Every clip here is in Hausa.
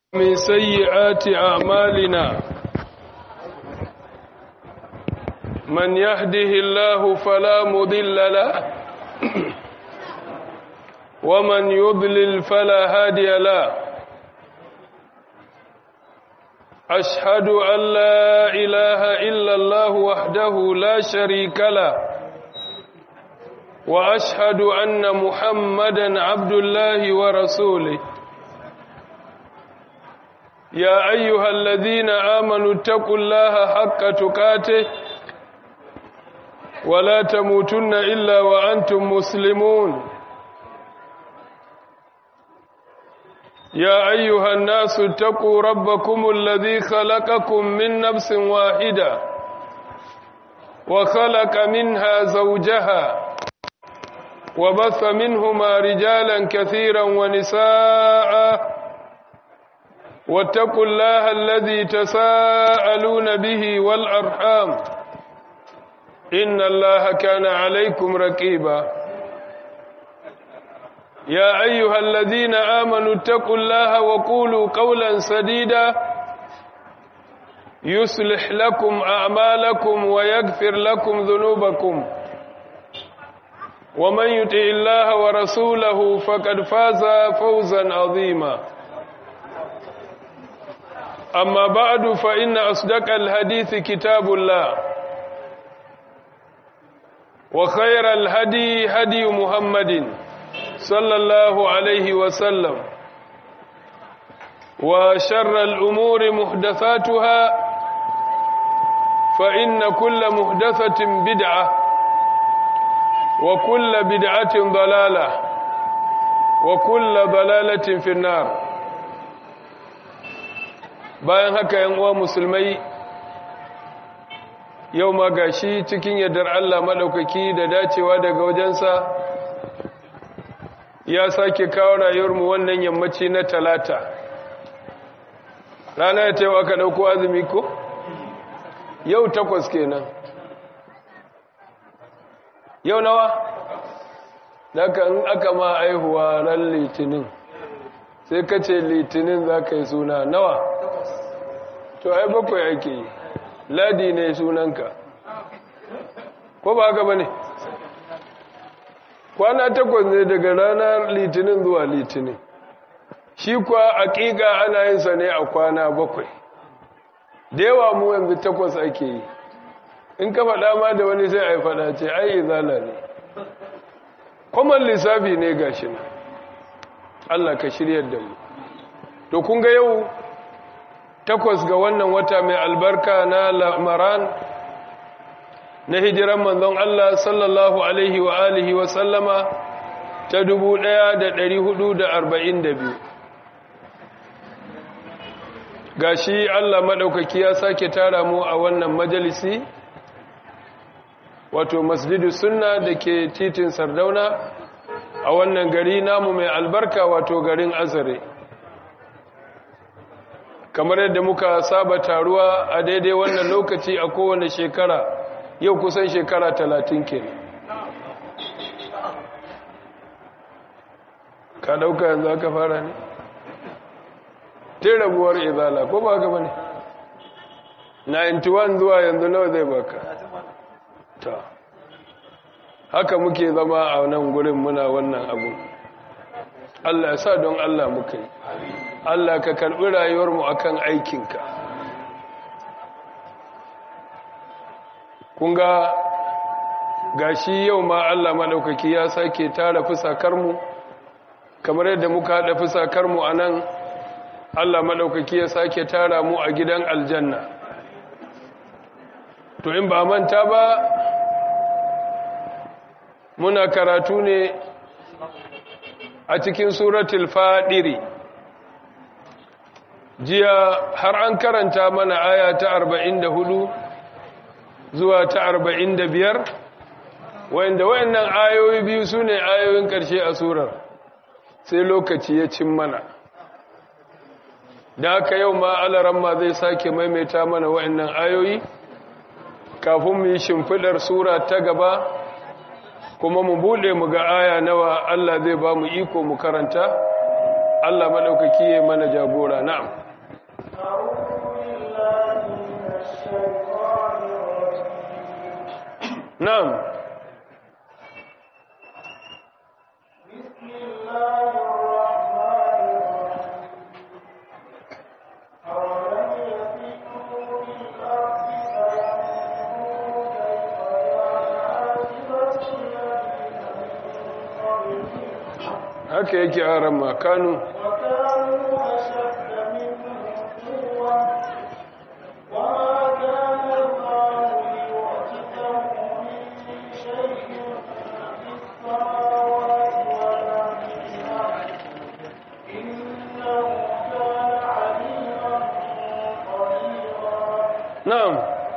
من سيئات أعمالنا من يهده الله فلا مضل له ومن يضلل فلا هادي له أشهد أن لا إله إلا الله وحده لا شريك له وأشهد أن محمدا عبد الله ورسوله يا أيها الذين آمنوا اتقوا الله حق تقاته ولا تموتن إلا وأنتم مسلمون يا أيها الناس اتقوا ربكم الذي خلقكم من نفس واحدة وخلق منها زوجها وبث منهما رجالا كثيرا ونساء واتقوا الله الذي تساءلون به والأرحام إن الله كان عليكم رقيبا يا أيها الذين آمنوا اتقوا الله وقولوا قولا سديدا يصلح لكم أعمالكم ويغفر لكم ذنوبكم ومن يطع الله ورسوله فقد فاز فوزا عظيما أما بعد فإن أصدق الحديث كتاب الله وخير الهدي هدي محمد صلى الله عليه وسلم وشر الأمور محدثاتها فإن كل محدثة بدعة وكل بدعة ضلالة وكل ضلالة في النار bayan haka yan uwa musulmai yau ma gashi cikin yardar Allah madaukaki da dacewa daga wajensa ya sake kawo rayuwarmu wannan yammaci na talata rana ya taiwa aka dauko azumi ko yau takwas kenan yau nawa daga in aka ma aihuwa ran litinin sai ka ce litinin za ka yi suna nawa to ai bakwai ake yi ladi ne sunanka ko ba haka ba ne kwana takwas ne daga ranar litinin zuwa litinin shi kuwa aƙiƙa ana yin sa ne a kwana bakwai da yawa mu yanzu takwas ake yi in ka faɗa ma da wani sai a yi faɗa ce ai izala ne kwaman lissafi ne ga shi na Allah ka shiryar da mu to kun ga yau takwas ga wannan wata mai albarka na lamaran na hijiran manzon Allah sallallahu alaihi wa alihi wa sallama ta dubu ɗaya da ɗari hudu da arba'in da biyu ga shi Allah maɗaukaki ya sake tara mu a wannan majalisi wato masjidu sunna da ke titin sardauna a wannan gari namu mai albarka wato garin azare kamar yadda muka saba taruwa a daidai wannan lokaci a kowane shekara yau kusan shekara talatin ke ka dauka yanzu aka fara ne te rabuwar izala ko ba ka bane 91 zuwa yanzu nawa zai baka ta haka muke zama a nan gurin muna wannan abu Allah ya sa don Allah muka yi Allah ka karɓi rayuwarmu akan aikinka kun ga gashi yau ma Allah maɗaukaki ya sake tara fusakarmu kamar yadda muka haɗa fusakarmu a nan Allah maɗaukaki ya sake tara mu a gidan aljanna to in ba manta ba muna karatu ne a cikin suratul fadiri jiya har an karanta mana aya ta arba'in da hudu zuwa ta arba'in da biyar wanda wayannan ayoyi biyu su ne ayoyin ƙarshe a surar sai lokaci ya cin mana da haka yau ma alaramma zai sake maimaita mana wayannan ayoyi kafin mu yi shimfidar sura ta gaba kuma mu bude mu ga aya nawa Allah zai ba mu iko mu karanta Allah maɗaukaki ya mana jagora na'am na'am haka yake a makanu na'am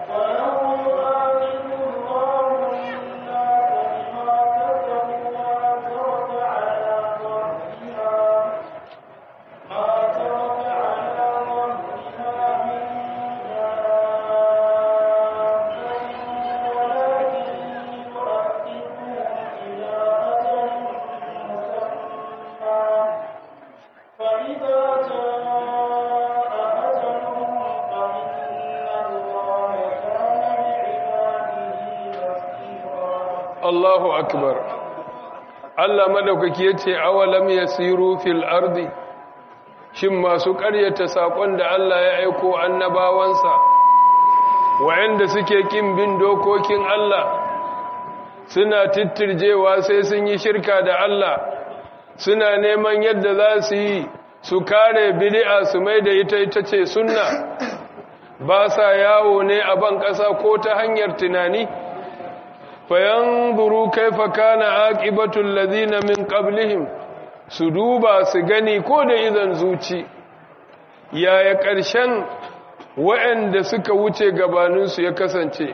Allahu akbar Allah madaukaki yace awalam yasiru fil ardi shin masu ƙaryata sakon da Allah ya aiko annabawansa wayanda suke kin bin dokokin Allah suna tittirjewa sai sun yi shirka da Allah suna neman yadda za su yi su kare bid'a su mai da ita ita ce sunna ba sa yawo ne a ban ƙasa ko ta hanyar tunani fayanzuru kaifa kana aqibatul ladina min qablihim su duba su gani ko da idan zuci yaya ƙarshen waɗanda suka wuce gabaninsu ya kasance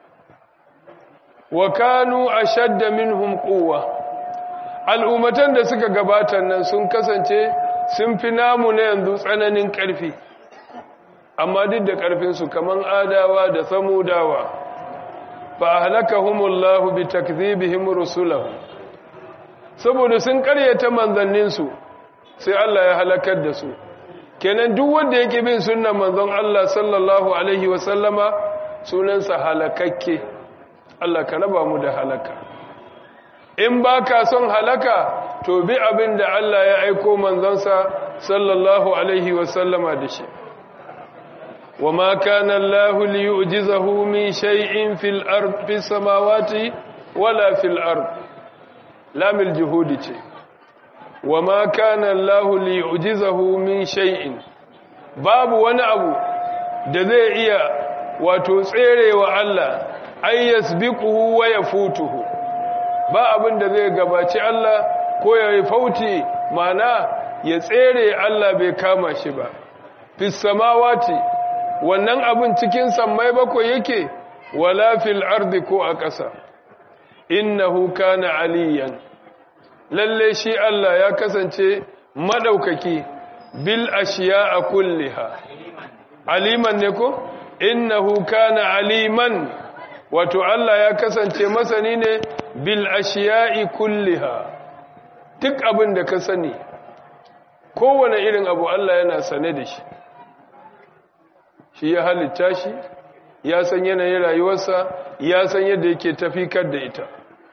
wa kanu ashadda minhum quwwa al'ummatan da suka gabata nan sun kasance sun fi namu na yanzu tsananin ƙarfi amma duk da ƙarfinsu kaman adawa da samudawa fa'alakahumullahu bi takdhibihim rusulahu saboda sun karyata manzanninsu sai Allah ya halakar da su kenan duk wanda yake bin sunnan manzon Allah sallallahu alaihi wa sallama sunansa halakakke Allah ka raba mu da halaka in baka son halaka to bi abin da Allah ya aiko manzonsa sallallahu alaihi wa sallama da shi وما كان الله ليعجزه من شيء في الأرض في السماوات ولا في الأرض لام الجهود وما كان الله ليعجزه من شيء باب wani abu da zai iya wato tserewa Allah ay yasbiquhu wa yafutuhu ba abin da zai gabaci Allah ko ya fauti mana ya tsere Allah bai kama shi ba fis samawati wannan abin cikin sammai bakwai yake wala fil ardi ko a ƙasa innahu kana aliyan lalle shi Allah ya kasance madaukaki bil ashiya a kulliha aliman ne ko innahu kana aliman wato Allah ya kasance masani ne bil ashiya'i kulliha duk abin da ka sani kowane irin abu Allah yana sane da shi shi ya halitta shi ya san yanayin rayuwarsa ya san yadda yake tafikar da ita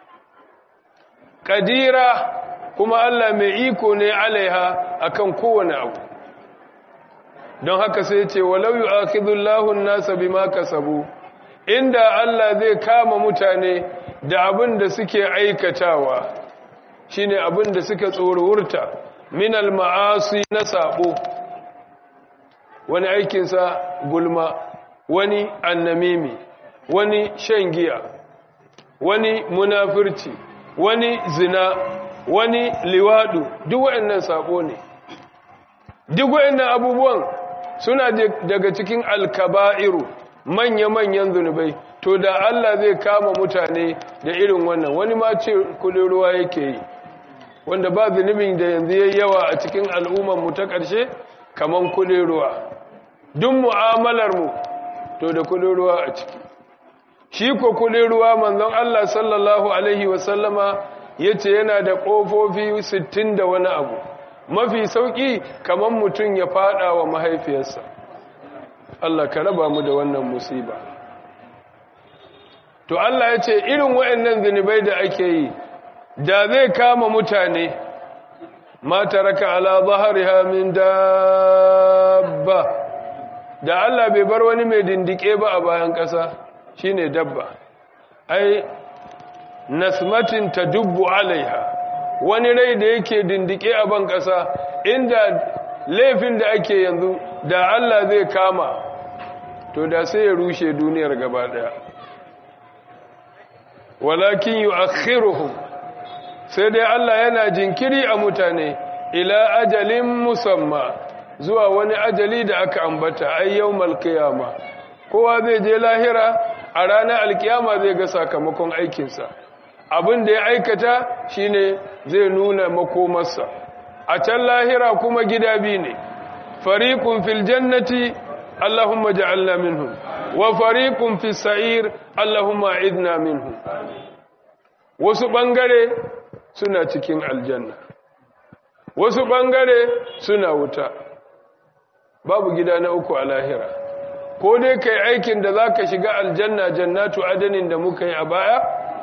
kadira kuma Allah mai iko ne alaiha akan kowane abu don haka sai ce walau yu'akhidullahu an-nasa bima kasabu inda Allah zai kama mutane da abin da suke aikatawa shine abin da suka tsorurta min al-ma'asi na sabo wani aikinsa gulma wani annamimi wani shan giya wani munafirci wani zina wani liwadu duk waɗannan sabo ne duk waɗannan abubuwan suna daga cikin alkaba'iru manya-manyan zunubai to da Allah zai kama mutane da irin wannan wani ma ce kudin ruwa yake yi wanda ba zunubin da yanzu yayi yawa a cikin al'ummar mu ta ƙarshe kaman kudin ruwa duk mu'amalar mu to da kudin ruwa a ciki shi ko kudin ruwa manzon Allah sallallahu alaihi wasallama yace yana da kofofi 60 da wani abu mafi sauki kamar mutum ya fada wa mahaifiyarsa Allah ka raba mu da wannan musiba to Allah ya ce irin waɗannan zunubai da ake yi da zai kama mutane ma taraka ala zahariha min dabba da Allah bai bar wani mai dindike ba a bayan ƙasa shine dabba ai nasmatin tadubbu alaiha wani rai da yake dindike a ban ƙasa inda laifin da ake yanzu da Allah zai kama to da sai ya rushe duniyar gaba daya walakin yu'akhiruhum sai dai Allah yana jinkiri a mutane ila ajalin musamma zuwa wani ajali da aka ambata ai yawmal qiyama kowa zai je lahira a ranar alkiyama zai ga sakamakon aikinsa abin da ya aikata shine zai nuna makomarsa a can lahira kuma gida biyu ne fariqun fil jannati allahumma ja'alna minhum wa fariqun fis sa'ir allahumma idna minhum wasu bangare suna cikin aljanna wasu bangare suna wuta babu gida na uku a lahira ko dai kai aikin da zaka shiga aljanna jannatu adanin da muka yi a baya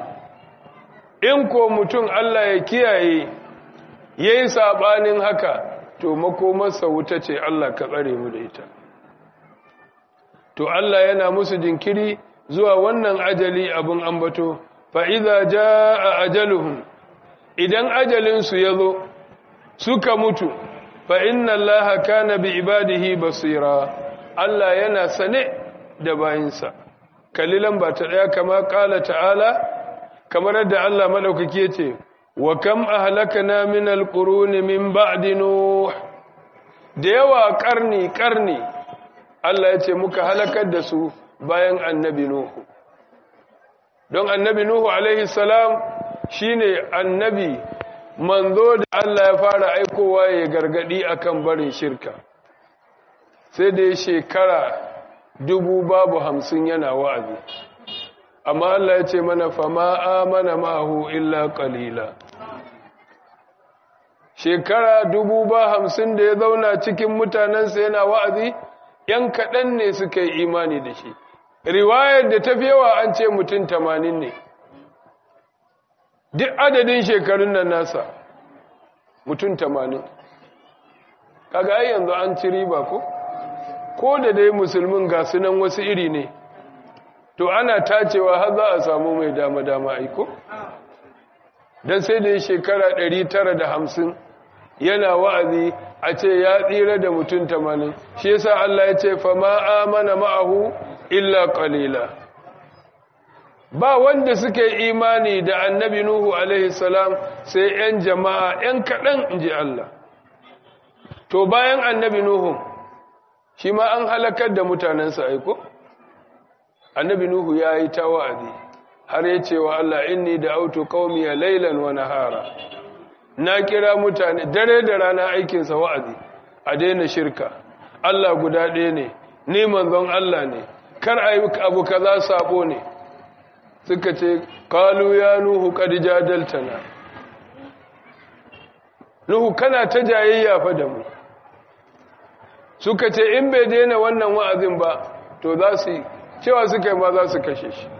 in ko mutum Allah ya kiyaye yayi sabanin haka to makomarsa wuta ce Allah ka tsare mu da ita to Allah yana musu jinkiri zuwa wannan ajali abin ambato fa idza jaa ajaluhum idan ajalinsu ya zo suka mutu fa inna allaha kana bi ibadihi basira Allah yana sane da bayinsa kalilan ba ta daya kama kala ta'ala kamar yadda Allah madaukaki yace wa kam ahlakna min alquruni min ba'di nuh da yawa karni karni Allah yace muka halakar da su bayan annabi nuhu don annabi nuhu alaihi salam shine annabi manzo da Allah ya fara aikowa ya gargadi akan barin shirka sai da ya shekara dubu babu hamsin yana wa'azi amma Allah ya ce mana fama amana mahu illa qalila shekara dubu ba hamsin da ya zauna cikin mutanensa yana wa'azi ‘yan kaɗan ne suka yi imani da shi riwayar da ta fi yawa an ce mutum tamanin ne duk adadin shekarun nan nasa mutum tamanin kaga ai yanzu an ci riba ko ko da dai musulmin ga sunan wasu iri ne to ana tacewa har za a samu mai dama-dama aiko don sai da shekara 950 yana wa'azi a ce ya tsira da mutum tamanin shi yasa Allah ya ce fa ma amana ma'ahu illa qalila ba wanda suke imani da annabi Nuhu alaihi salam sai ‘yan jama'a ‘yan kaɗan in ji Allah. To bayan annabi Nuhu, shi ma an halakar da mutanensa aiko? Annabi Nuhu ya yi ta wa'azi, har ya ce wa Allah inni da auto ƙaumiya lailan wa nahara. Na kira mutane, dare da rana aikinsa wa'azi, a daina shirka. Allah guda ɗaya ne, ni manzon Allah ne, kar a yi abu kaza sabo ne. suka ce kalu ya nuhu kadi jadaltana nuhu kana ta jayayya fa da mu suka ce in bai daina wannan wa'azin ba to za su cewa suka yi ma za su kashe shi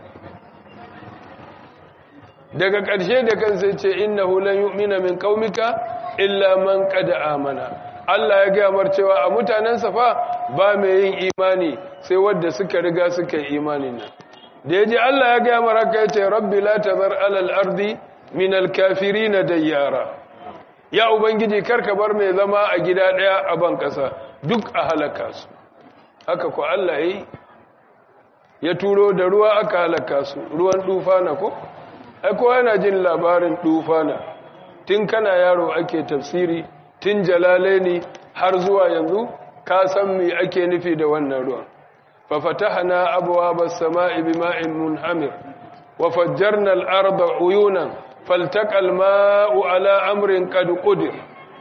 daga ƙarshe da kan sai ce innahu lan yu'mina min qaumika illa man qad amana Allah ya gaya mar cewa a mutanensa fa ba mai yin imani sai wanda suka riga suka yi imanin nan da ya ji Allah ya gaya maraka ya ce rabbi la tazar alal ardi min alkafirina dayyara ya ubangiji karka bar mai zama a gida daya a ban kasa duk a halaka su haka ko Allah yi ya turo da ruwa aka halaka su ruwan dufana ko ai ko yana jin labarin dufana tun kana yaro ake tafsiri tun jalalaini har zuwa yanzu ka san me ake nufi da wannan ruwan ففتحنا أبواب السماء بماء منهمر وفجرنا الأرض عيونا فالتقى الماء على أمر قد قدر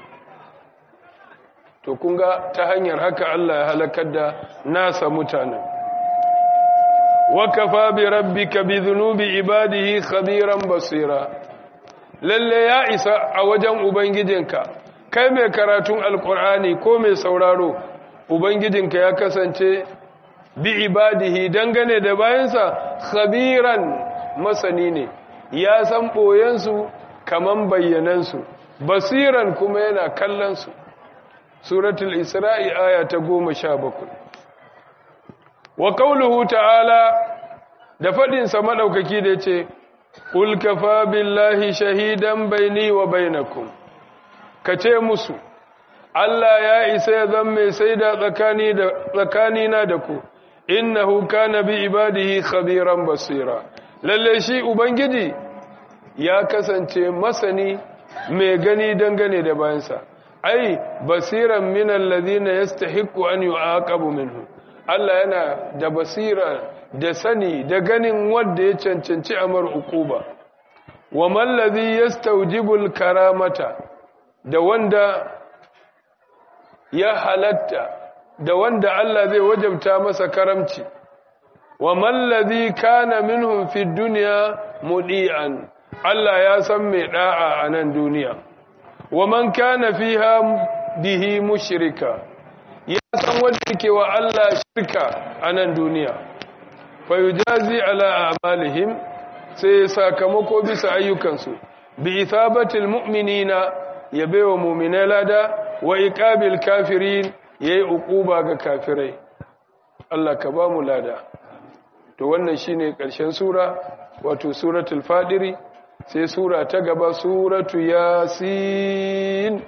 to kun ga ta hanyar haka Allah ya halakar da nasa mutanen wa kafa bi rabbika bi dhunubi ibadihi khabiran basira lalle ya isa a wajen ubangijinka kai mai karatun alkur'ani ko mai sauraro ubangijinka ya kasance bi ibadihi dangane da bayansa khabiran masani ne ya san boyensu kaman bayyanansu basiran kuma yana kallonsu suratul isra'i aya ta goma sha bakwai wa kauluhu ta'ala da faɗinsa maɗaukaki da ce ƙul kafa billahi shahidan baini wa bainakum ka ce musu Allah ya isa ya zan mai sai da tsakanina da ku innahu kana bi ibadihi khabiran basira lalle shi ubangiji ya kasance masani mai gani dangane da bayansa ai basiran min alladhina yastahiqu an yu'aqabu minhu Allah yana da basira da sani da ganin wanda ya cancanci amar ukuba wa man ladhi yastawjibul karamata da wanda ya halatta da wanda Allah zai wajabta masa karamci wa man ladhi kana minhum fid dunya mudi'an Allah ya san mai da'a a nan duniya wa man kana fiha bihi mushrika ya san wanda yake wa Allah shirka a nan duniya fa yujazi ala a'malihim sai sakamako bisa ayyukansu bi ithabatil mu'minina yabewa mu'minai lada wa iqabil kafirin yayi uquba ga kafirai Allah ka ba mu lada to wannan shine ƙarshen sura wato suratul fadiri sai sura ta gaba suratu yasin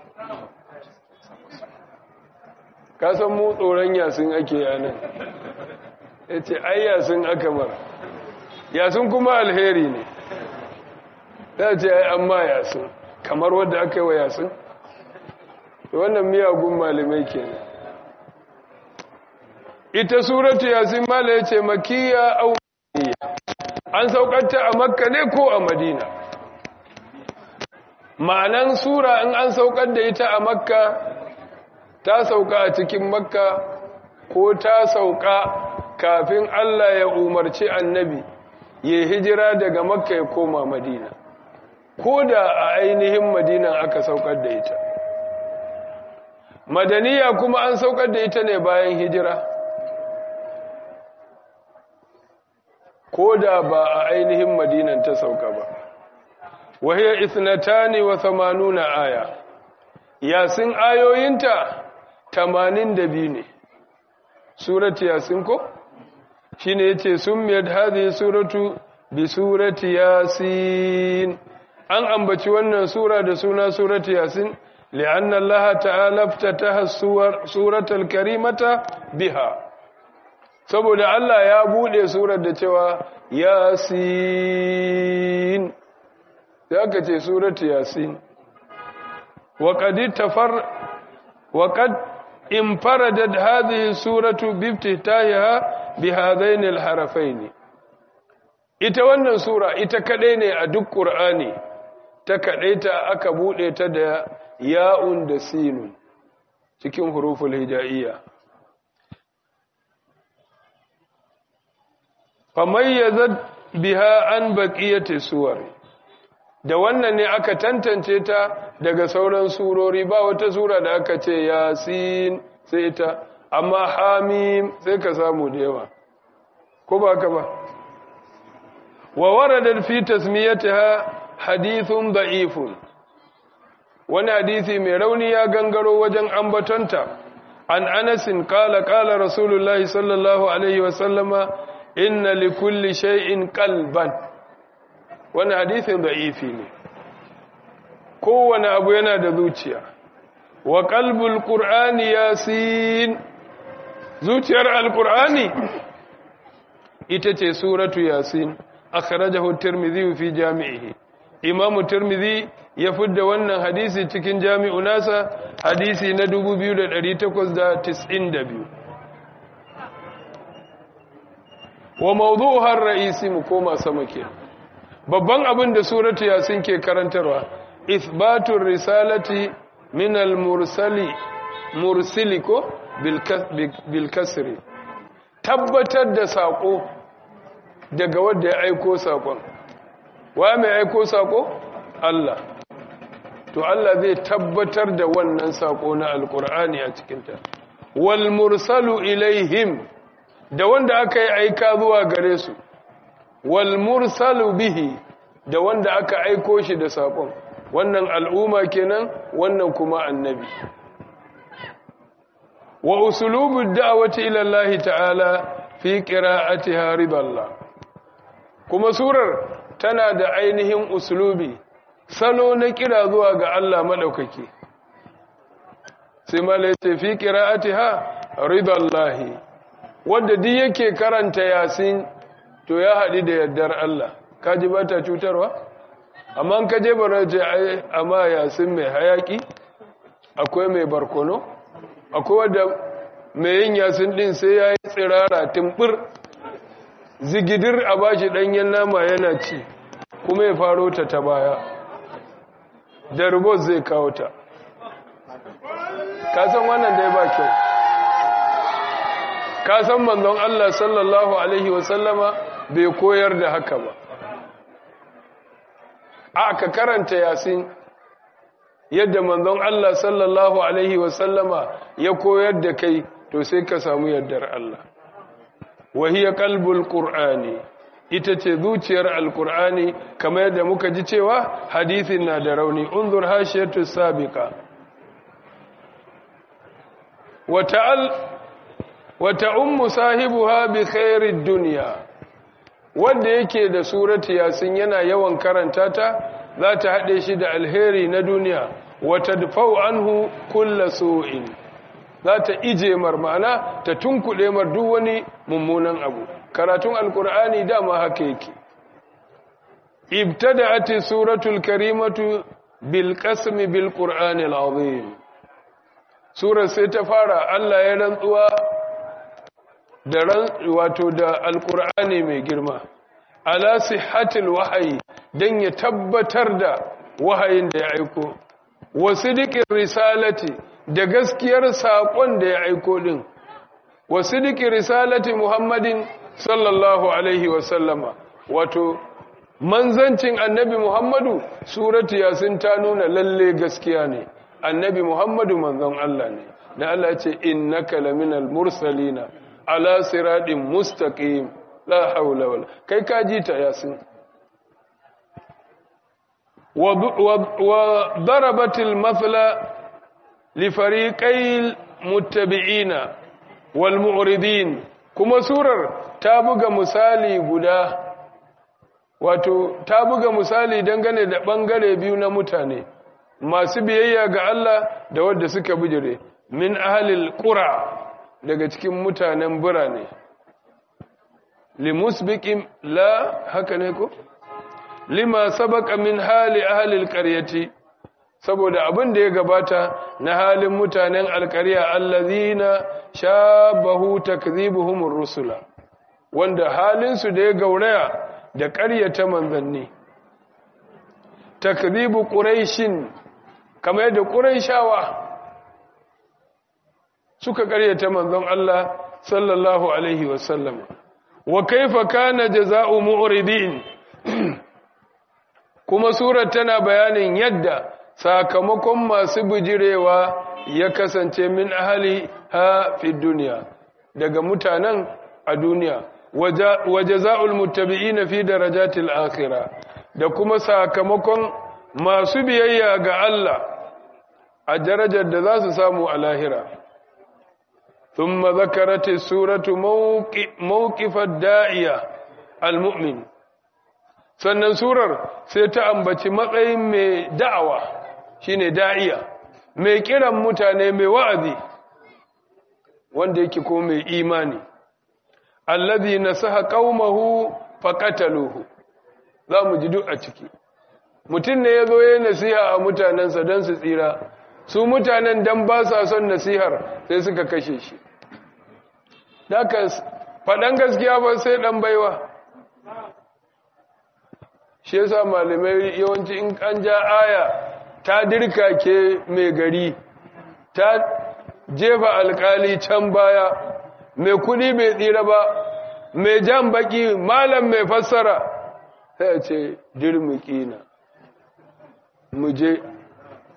ka san mu tsoron yasin ake yanan yace ai yasin aka mara yasin kuma alheri ne ya ce ai amma yasin kamar wadda aka yi wa yasin wannan miyagun malamai kenan ita suratu yasin mala ya ce makiya au an saukanta a makka ne ko a madina ma'anan sura in an saukar da ita a makka ta sauka a cikin makka ko ta sauka kafin allah ya umarci annabi ya hijira daga makka ya koma madina ko da a ainihin madinan aka saukar da ita madaniya kuma an saukar da ita ne bayan hijira ko da ba a ainihin madinan ta sauka ba wahiyar isnatani wa samanuna aya yasin ayoyinta tamanin da biyu ne surati yasin ko shi ne ya ce sun miyar hazi suratu bi surati yasin an ambaci wannan sura da suna surati yasin li'anna Allah ta'ala ftataha suratul karimata biha saboda Allah ya bude surar da cewa yasin ya ka ce suratu yasin wa qad tafar wa qad infaradat hadhihi suratu bi iftitahiha bi hadain al-harafain ita wannan sura ita kadai ne a duk qur'ani ta kadaita aka bude ta da ya'un da sinun cikin huruful hijaiyya famayyazat biha an baqiyati suwar da wannan ne aka tantance ta daga sauran surori ba wata sura da aka ce yasin sai ta amma hamim sai ka samu da yawa ko ba ka ba wa warada fi tasmiyatiha hadithun da'ifun wani hadisi mai rauni ya gangaro wajen ambatonta an anasin kala kala rasulullahi sallallahu alaihi wasallama inna li kulli shay'in qalban wannan hadisin da'ifi ne kowane abu yana da zuciya wa qalbul qur'ani yasin zuciyar alqur'ani ita ce suratu yasin akhrajahu at-tirmidhi fi jami'ihi imam tirmidhi ya fidda wannan hadisi cikin jami'u nasa hadisi na 2892 wa mawdu'uha ar-ra'isi mu koma sama ke babban abin da suratu yasin ke karantarwa ithbatur risalati min al-mursali mursiliko bil kasri tabbatar da sako daga wanda ya aiko sakon wa mai aiko sako Allah to Allah zai tabbatar da wannan sako na alkur'ani a cikinta wal mursalu ilaihim da wanda aka yi aika zuwa gare su wal mursalu bihi da wanda aka aiko shi da sakon wannan al'umma kenan wannan kuma annabi wa usulubu da'wati ila Allah ta'ala fi qira'atiha ridallah kuma surar tana da ainihin usulubi salo na kira zuwa ga Allah madaukaki sai malai ce fi qira'atiha ridallahi wanda duk yake karanta yasin to ya haɗi da yardar Allah kaji ba ta cutarwa amma ka je bara ce ai amma yasin mai hayaki akwai mai barkono akwai wadda mai yin yasin din sai ya yi tsirara tumbur zigidir a bashi ɗanyen nama yana ci kuma ya faro ta ta baya da rubot zai kawo ta kasan wannan dai ba kyau kasan manzon Allah sallallahu Alaihi wasallama bai koyar da haka ba aka karanta yasin yadda manzon Allah sallallahu alaihi wasallama ya koyar da kai to sai ka samu yardar Allah wahiya qalbul qur'ani ita ce zuciyar alqur'ani kamar yadda muka ji cewa hadisin na da rauni unzur hashiyatu sabiqa wa ta'al wa ta'ummu sahibuha bi khairid dunya wanda yake da surati yasin yana yawan karanta ta za ta haɗe shi da alheri na duniya wata dufau anhu kulla su'in za ta ije mar ma'ana ta tunkuɗe mar duk wani mummunan abu karatun alkur'ani dama haka yake ibtada'ati suratul karimatu bil qasmi bil qur'ani azim surar sai ta fara Allah ya rantsuwa da ran wato da alkur'ani mai girma ala sihhatil wahyi dan ya tabbatar da wahayin da ya aiko wa sidiqir risalati da gaskiyar sakon da ya aiko din wa sidiqir risalati muhammadin sallallahu alaihi wa sallama wato manzancin annabi muhammadu suratu yasin ta nuna lalle gaskiya ne annabi muhammadu manzon Allah ne da Allah ce innaka laminal mursalina ala siratin mustaqim la haula wala kai ka ji ta yasin wa darabatil mathla li fariqai muttabi'ina wal mu'ridin kuma surar ta buga misali guda wato ta buga misali dangane da bangare biyu na mutane masu biyayya ga Allah da wanda suka bijire min ahlil qura daga cikin mutanen birane limusbiqin la haka ne ko lima sabaqa min hali ahli alqaryati saboda abin da ya gabata na halin mutanen alqarya allazina shabahu takdhibuhum ar-rusula wanda halin su da ya gauraya da ƙaryata manzanni takdhibu quraishin kamar yadda quraishawa suka ƙaryata manzon Allah sallallahu alaihi wasallam wa kaifa kana jazaa'u mu'ridin kuma surar tana bayanin yadda sakamakon masu bijirewa ya kasance min ahali ha fi duniya daga mutanen a duniya wa jazaa'ul muttabi'ina fi darajatil akhirah da kuma sakamakon masu biyayya ga Allah a darajar da za su samu a lahira ثم ذكرت السورة موقف الداعية المؤمن sannan surar sai ta ambaci matsayin mai da'awa shine da'iya mai kiran mutane mai wa'azi wanda yake ko mai imani allazi nasaha qaumahu faqataluhu zamu ji duk a ciki mutum ne yazo yayin nasiha a mutanensa dan su tsira su mutanen dan ba sa son nasihar sai suka kashe shi daga faɗan gaskiya ba sai ɗan baiwa shi yasa malamai yawanci in an ja aya ta dirka ke mai gari ta jefa alkali can baya mai kudi mai tsira ba mai jan baki malam mai fassara sai ce dirmiki na muje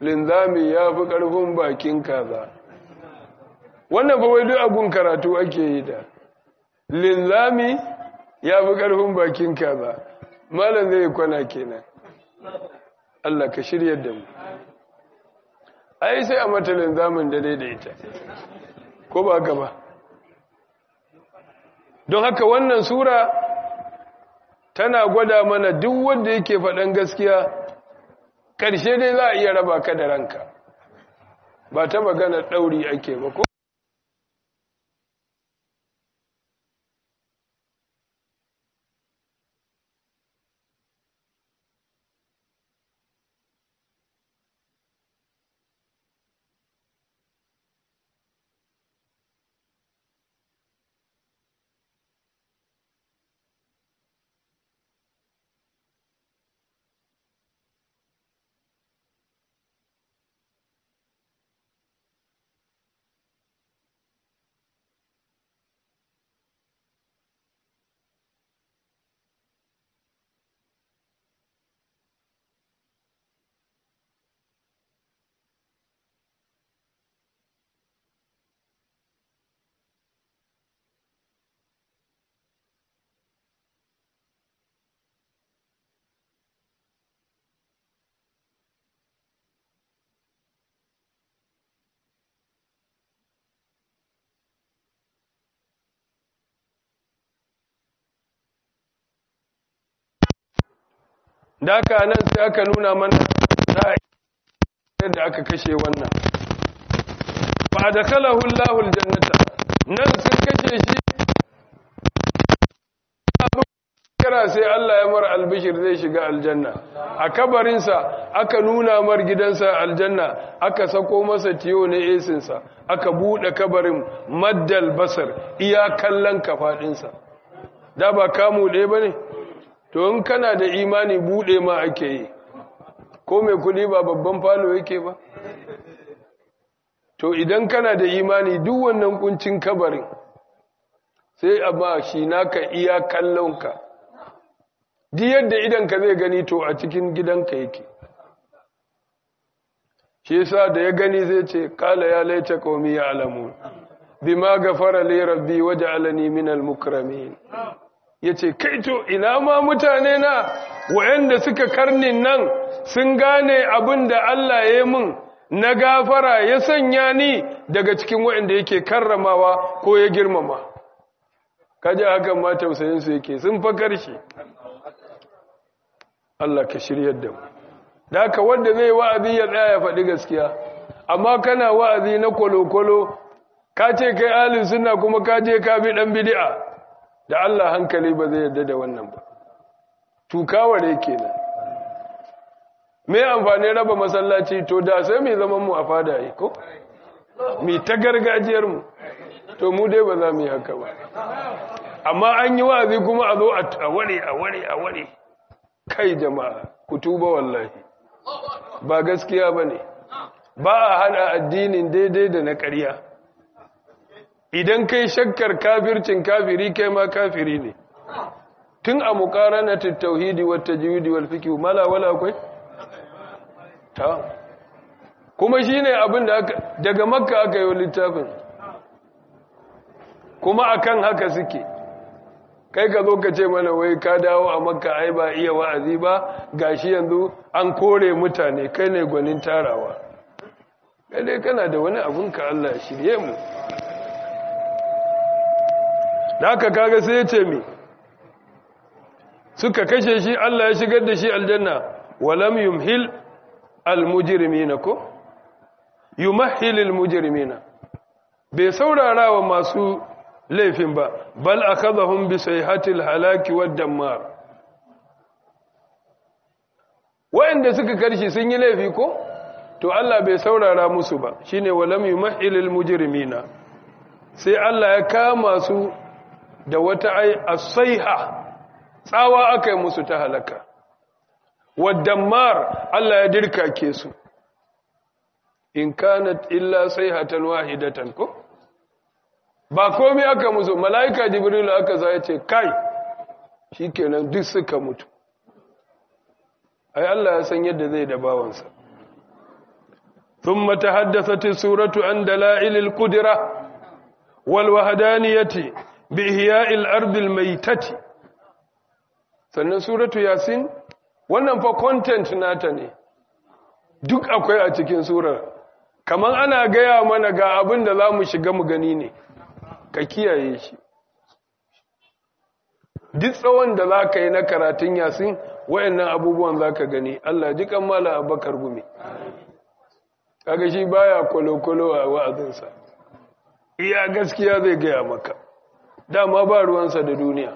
linzami ya fi ƙarfin bakin kaza wannan fa wai duk abun karatu ake yi da linzami ya fi ƙarfin bakin kaza malam zai kwana kenan Allah ka shirya da mu ai sai a mata linzamin da daidaita ko ba haka ba don haka wannan sura tana gwada mana duk wanda yake faɗan gaskiya ƙarshe dai za a iya raba ka da ranka ba ta magana ɗauri ake ba ko da aka nan sai aka nuna mana yadda aka kashe wannan ba da kalahun lahul jannata nan sun kashe shi kira sai Allah ya mara albishir zai shiga aljanna a kabarinsa aka nuna mar gidansa aljanna aka sako masa tiyo na esinsa aka buɗe kabarin maddal basar iya kallon kafaɗinsa da ba kamu ɗaya ba ne to in kana da imani bude ma ake yi ko mai kudi ba babban falo yake ba to idan kana da imani duk wannan kuncin kabarin sai a ba shi naka iya kallonka di yadda idanka zai gani to a cikin gidanka yake shi yasa da ya gani zai ce kala ya laita qaumi ya alamu bima gafara li rabbi waj'alani minal mukramin ya ce kaito ina ma mutane na wa'yanda suka karnin nan sun gane abin da Allah ya yi min na gafara ya sanya ni daga cikin wa'yanda yake karramawa ko ya girmama kaji hakan ma tausayinsu yake sun fa karshe Allah ka shiryar da mu da haka wanda zai wa'azi ya tsaya ya faɗi gaskiya amma kana wa'azi na kwalo-kwalo ka ce kai alin suna kuma ka je ka bi ɗan bidi'a da Allah hankali ba zai yarda da wannan ba tukaware kenan me amfani raba masallaci to da sai mai zaman mu a fada yi ko mi ta gargajiyar mu to mu dai ba za mu yi haka ba amma an yi wa'azi kuma a zo a ware a ware a ware kai jama'a ku tuba wallahi ba gaskiya bane ba a hana addinin daidai da na ƙarya idan kai shakkar kafircin kafiri kai ma kafiri ne tun a muqaranatit tauhidi wat tajwidi wal fiqh mala wala akwai ta kuma shine abin da aka daga makka aka yi littafin kuma akan haka suke kai ka zo ka ce mana wai ka dawo a makka ai ba iya wa'azi ba gashi yanzu an kore mutane kai ne gwanin tarawa kai dai kana da wani abun ka Allah shirye mu da haka kaga sai ya ce mi suka kashe shi Allah ya shigar da shi aljanna walam yumhil almujrimina ko yumahhil almujrimina bai saurara wa masu laifin ba bal akhadhahum bi sayhatil halaki wad dammar wa'anda suka karshi sun yi laifi ko to Allah bai saurara musu ba shine walam yumahhil almujrimina sai Allah ya kama su da wata ai asaiha tsawa aka yi musu ta halaka wadammar Allah ya dirkake su in kanat illa sayhatan wahidatan ko ba komai aka musu malaika jibril aka zai ce kai shikenan duk suka mutu ai Allah ya san yadda zai da bawansa ثم تحدثت السورة عن دلائل القدرة والوهدانية بإحياء الأرض الميتة sannan suratu yasin wannan fa content nata ne duk akwai a cikin surar kamar ana gaya mana ga abin da za mu shiga mu gani ne ka kiyaye shi duk tsawon da za ka yi na karatun yasin wayannan abubuwan za ka gani Allah ji kammala abakar gumi kaga shi baya kwalo-kwalo a wa'azinsa iya gaskiya zai gaya maka dama ba ruwansa da duniya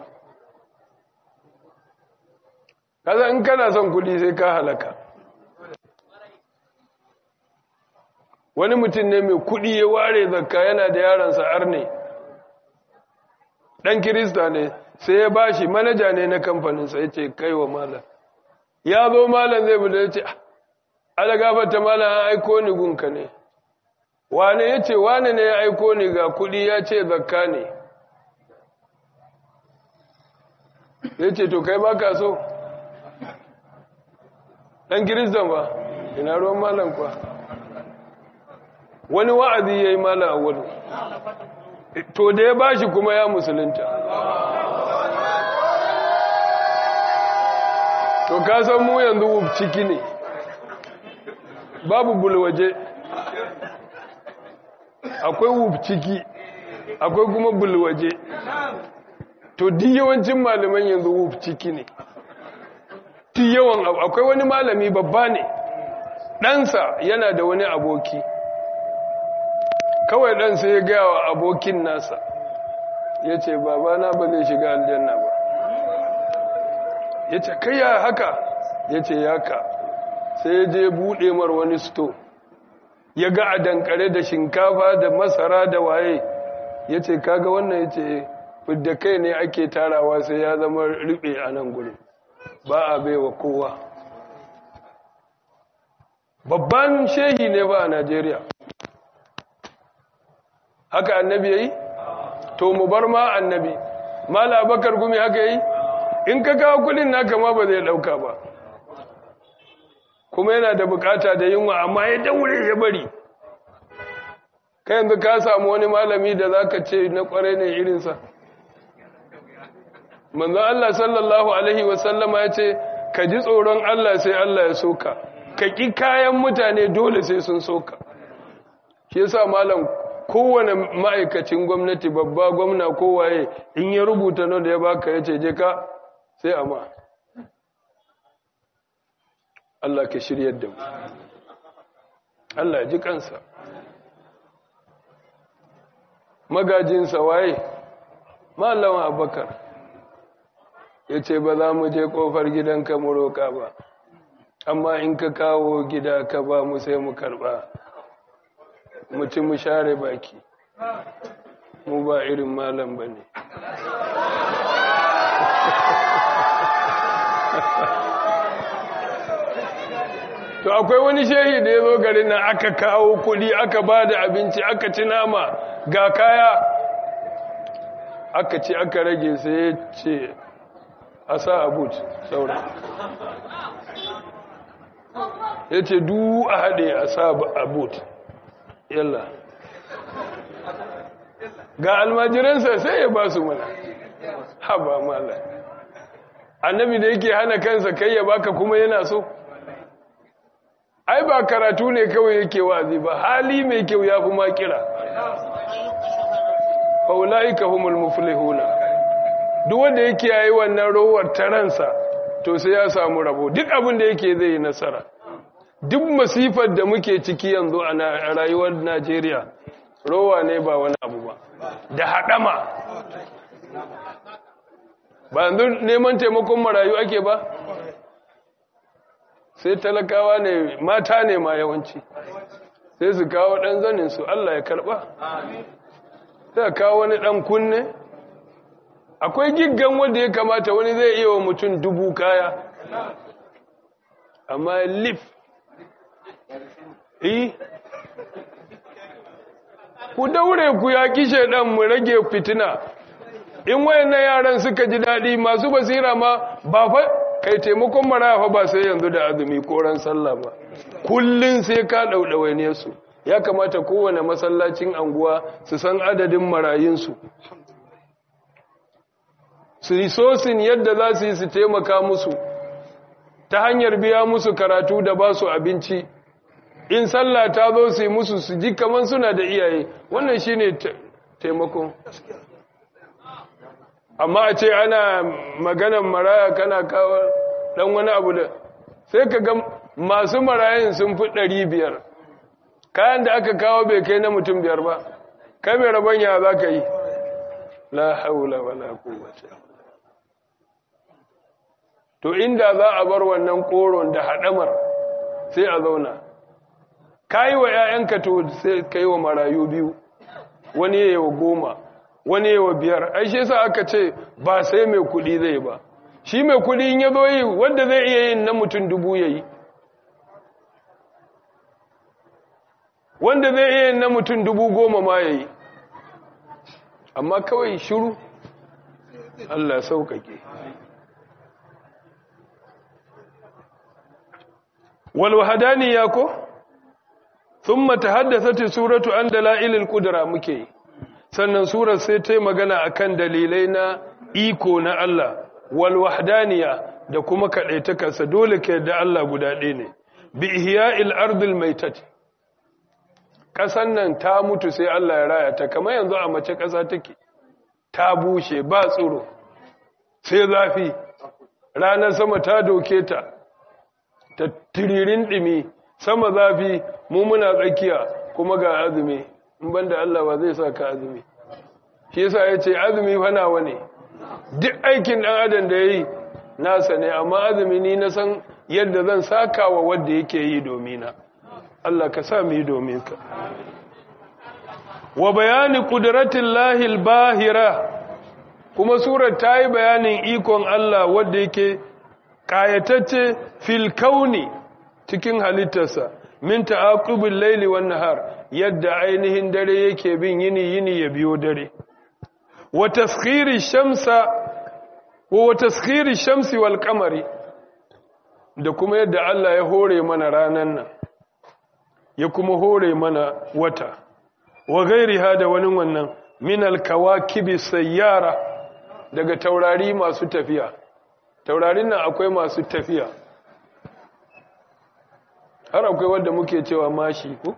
kaza in kana son kudi sai ka halaka wani mutum ne mai kudi ya ware zakka yana da yaransa arne dan kirista ne sai ya bashi manaja ne na kamfaninsa ya ce kai wa malam ya zo malam zai bude ya ce ala gafata malam an aiko ni gunka ne wane ya ce wane ne ya aiko ni ga kudi ya ce zakka ne ya ce to kai baka so ɗan kiristan ba ina ruwan malam kwa wani wa'azi ya yi malam a wani to da ya bashi kuma ya musulunta to ka san mu yanzu ciki ne babu bulwaje akwai wuf ciki akwai kuma bulwaje to di yawancin malaman yanzu wuf ciki ne di yawan akwai wani malami babba ne ɗansa yana da wani aboki kawai ɗansa ya gaya wa abokin nasa ya ce babana ba zai shiga aljanna ba ya ce kai ya haka ya ce ya ka sai ya je buɗe mar wani sto ya ga a dankare da shinkafa da masara da waye ya ce kaga wannan ya ce fidda kai ne ake tarawa sai ya zama riɓe a nan gudun ba a baiwa kowa babban shehi ne ba a najeriya haka annabi ya yi to mu bar ma annabi mala bakar gumi haka yi in ka kawo kudin naka ma ba zai dauka ba kuma yana da bukata da yunwa amma ya daure ya bari ka yanzu ka samu wani malami da za ka ce na kwarai ne irinsa manzan Allah sallallahu Alaihi wasallama ya ce ka ji tsoron Allah sai Allah ya soka ka ƙi kayan mutane dole sai sun soka shi yasa malam kowane ma'aikacin gwamnati babba gwamna kowaye in ya rubuta nan da ya baka ya ce je ka sai amma Allah ka shiryar da mu Allah ji kansa magajinsa waye malawan abakar ya ce ba za mu je kofar gidanka mu roƙa ba amma in ka kawo gida ka ba mu sai mu karɓa mutum mu share baki mu ba irin malam ba ne to akwai wani shehi da ya zo garin nan aka kawo kudi aka ba da abinci aka ci nama ga kaya aka ci aka rage sai ya ce a sa abut sauran ya ce du a haɗe a sa abut yalla ga almajiransa sai ya ba su mana haba mala annabi da yake hana kansa kai ya baka kuma yana so ai ba karatu ne kawai yake wazi ba hali mai kyau ya fi makira faula'ika humul muflihuna duk wanda yake yayi wannan rowar taransa to sai ya samu rabo duk abin da yake zai yi nasara duk masifar da muke ciki yanzu a rayuwar Najeriya rowa ne ba wani abu ba da haɗama ba yanzu neman taimakon marayu ake ba sai talakawa ne mata ne ma yawanci sai su kawo ɗan zanin su Allah ya karɓa sai kawo wani ɗan kunne akwai giggan wanda ya kamata wani zai iya wa mutum dubu kaya amma lif yi ku daure ku ya kishe ɗan mu rage fitina in wayannan yaran suka ji daɗi masu basira ma ba fa kai taimakon maraya fa ba sai yanzu da azumi ko ran sallah ba kullun sai ka daudawa ne su ya kamata kowane masallacin anguwa su san adadin marayinsu su yi sosin yadda za su yi su taimaka musu ta hanyar biya musu karatu da ba su abinci in sallah ta zo su yi musu su ji kamar suna da iyaye wannan shi ne taimako amma a ce ana maganan maraya kana kawo dan wani abu da sai ka ga masu marayin sun fi ɗari biyar kayan da aka kawo bai kai na mutum biyar ba kai mai rabon ya za ka yi la haula wala quwwata to inda za a bar wannan koron da hadamar sai a zauna kai wa ƴaƴanka to sai kai wa marayu biyu wani yayi wa goma wani yayi wa biyar ai shi yasa aka ce ba sai mai kudi zai ba shi mai kudi in yazo yi wanda zai iya yin na mutum dubu yayi wanda zai iya na mutum dubu goma ma ya yi amma kawai shiru Allah sauƙaƙe walwahadani ya ko sun mata haddasa suratu an dala'ilil kudura muke sannan surar sai ta yi magana akan dalilai na iko na Allah walwahadaniya da kuma kaɗaitakarsa dole ka yadda Allah guda ɗaya ne bi ihya'il ardil maitati ƙasan nan ta mutu sai Allah ya raya ta kamar yanzu a mace ƙasa take ta bushe ba tsoro sai zafi ranar sama ta doke ta ta tiririn ɗimi sama zafi mu muna tsakiya kuma ga azumi in banda Allah ba zai sa ka azumi shi yasa ya ce azumi fanawa ne duk aikin ɗan adam da ya yi nasa ne amma azumi ni na san yadda zan saka wa wadda yake yi domina Allah ka sa mu yi domin ka wa bayani kudratin lahil bahira kuma surar ta yi bayanin ikon Allah wadda yake ƙayatacce fil kauni cikin halittarsa min ta'aqubul laili wan nahar yadda ainihin dare yake bin yini yini ya biyo dare wa taskhiri shamsa wa taskhiri shamsi wal qamari da kuma yadda Allah ya hore mana ranan nan ya kuma hore mana wata wa gairiha da wani wannan min alkawakibi sayyara daga taurari masu tafiya taurarin nan akwai masu tafiya har akwai wanda muke cewa mashi ko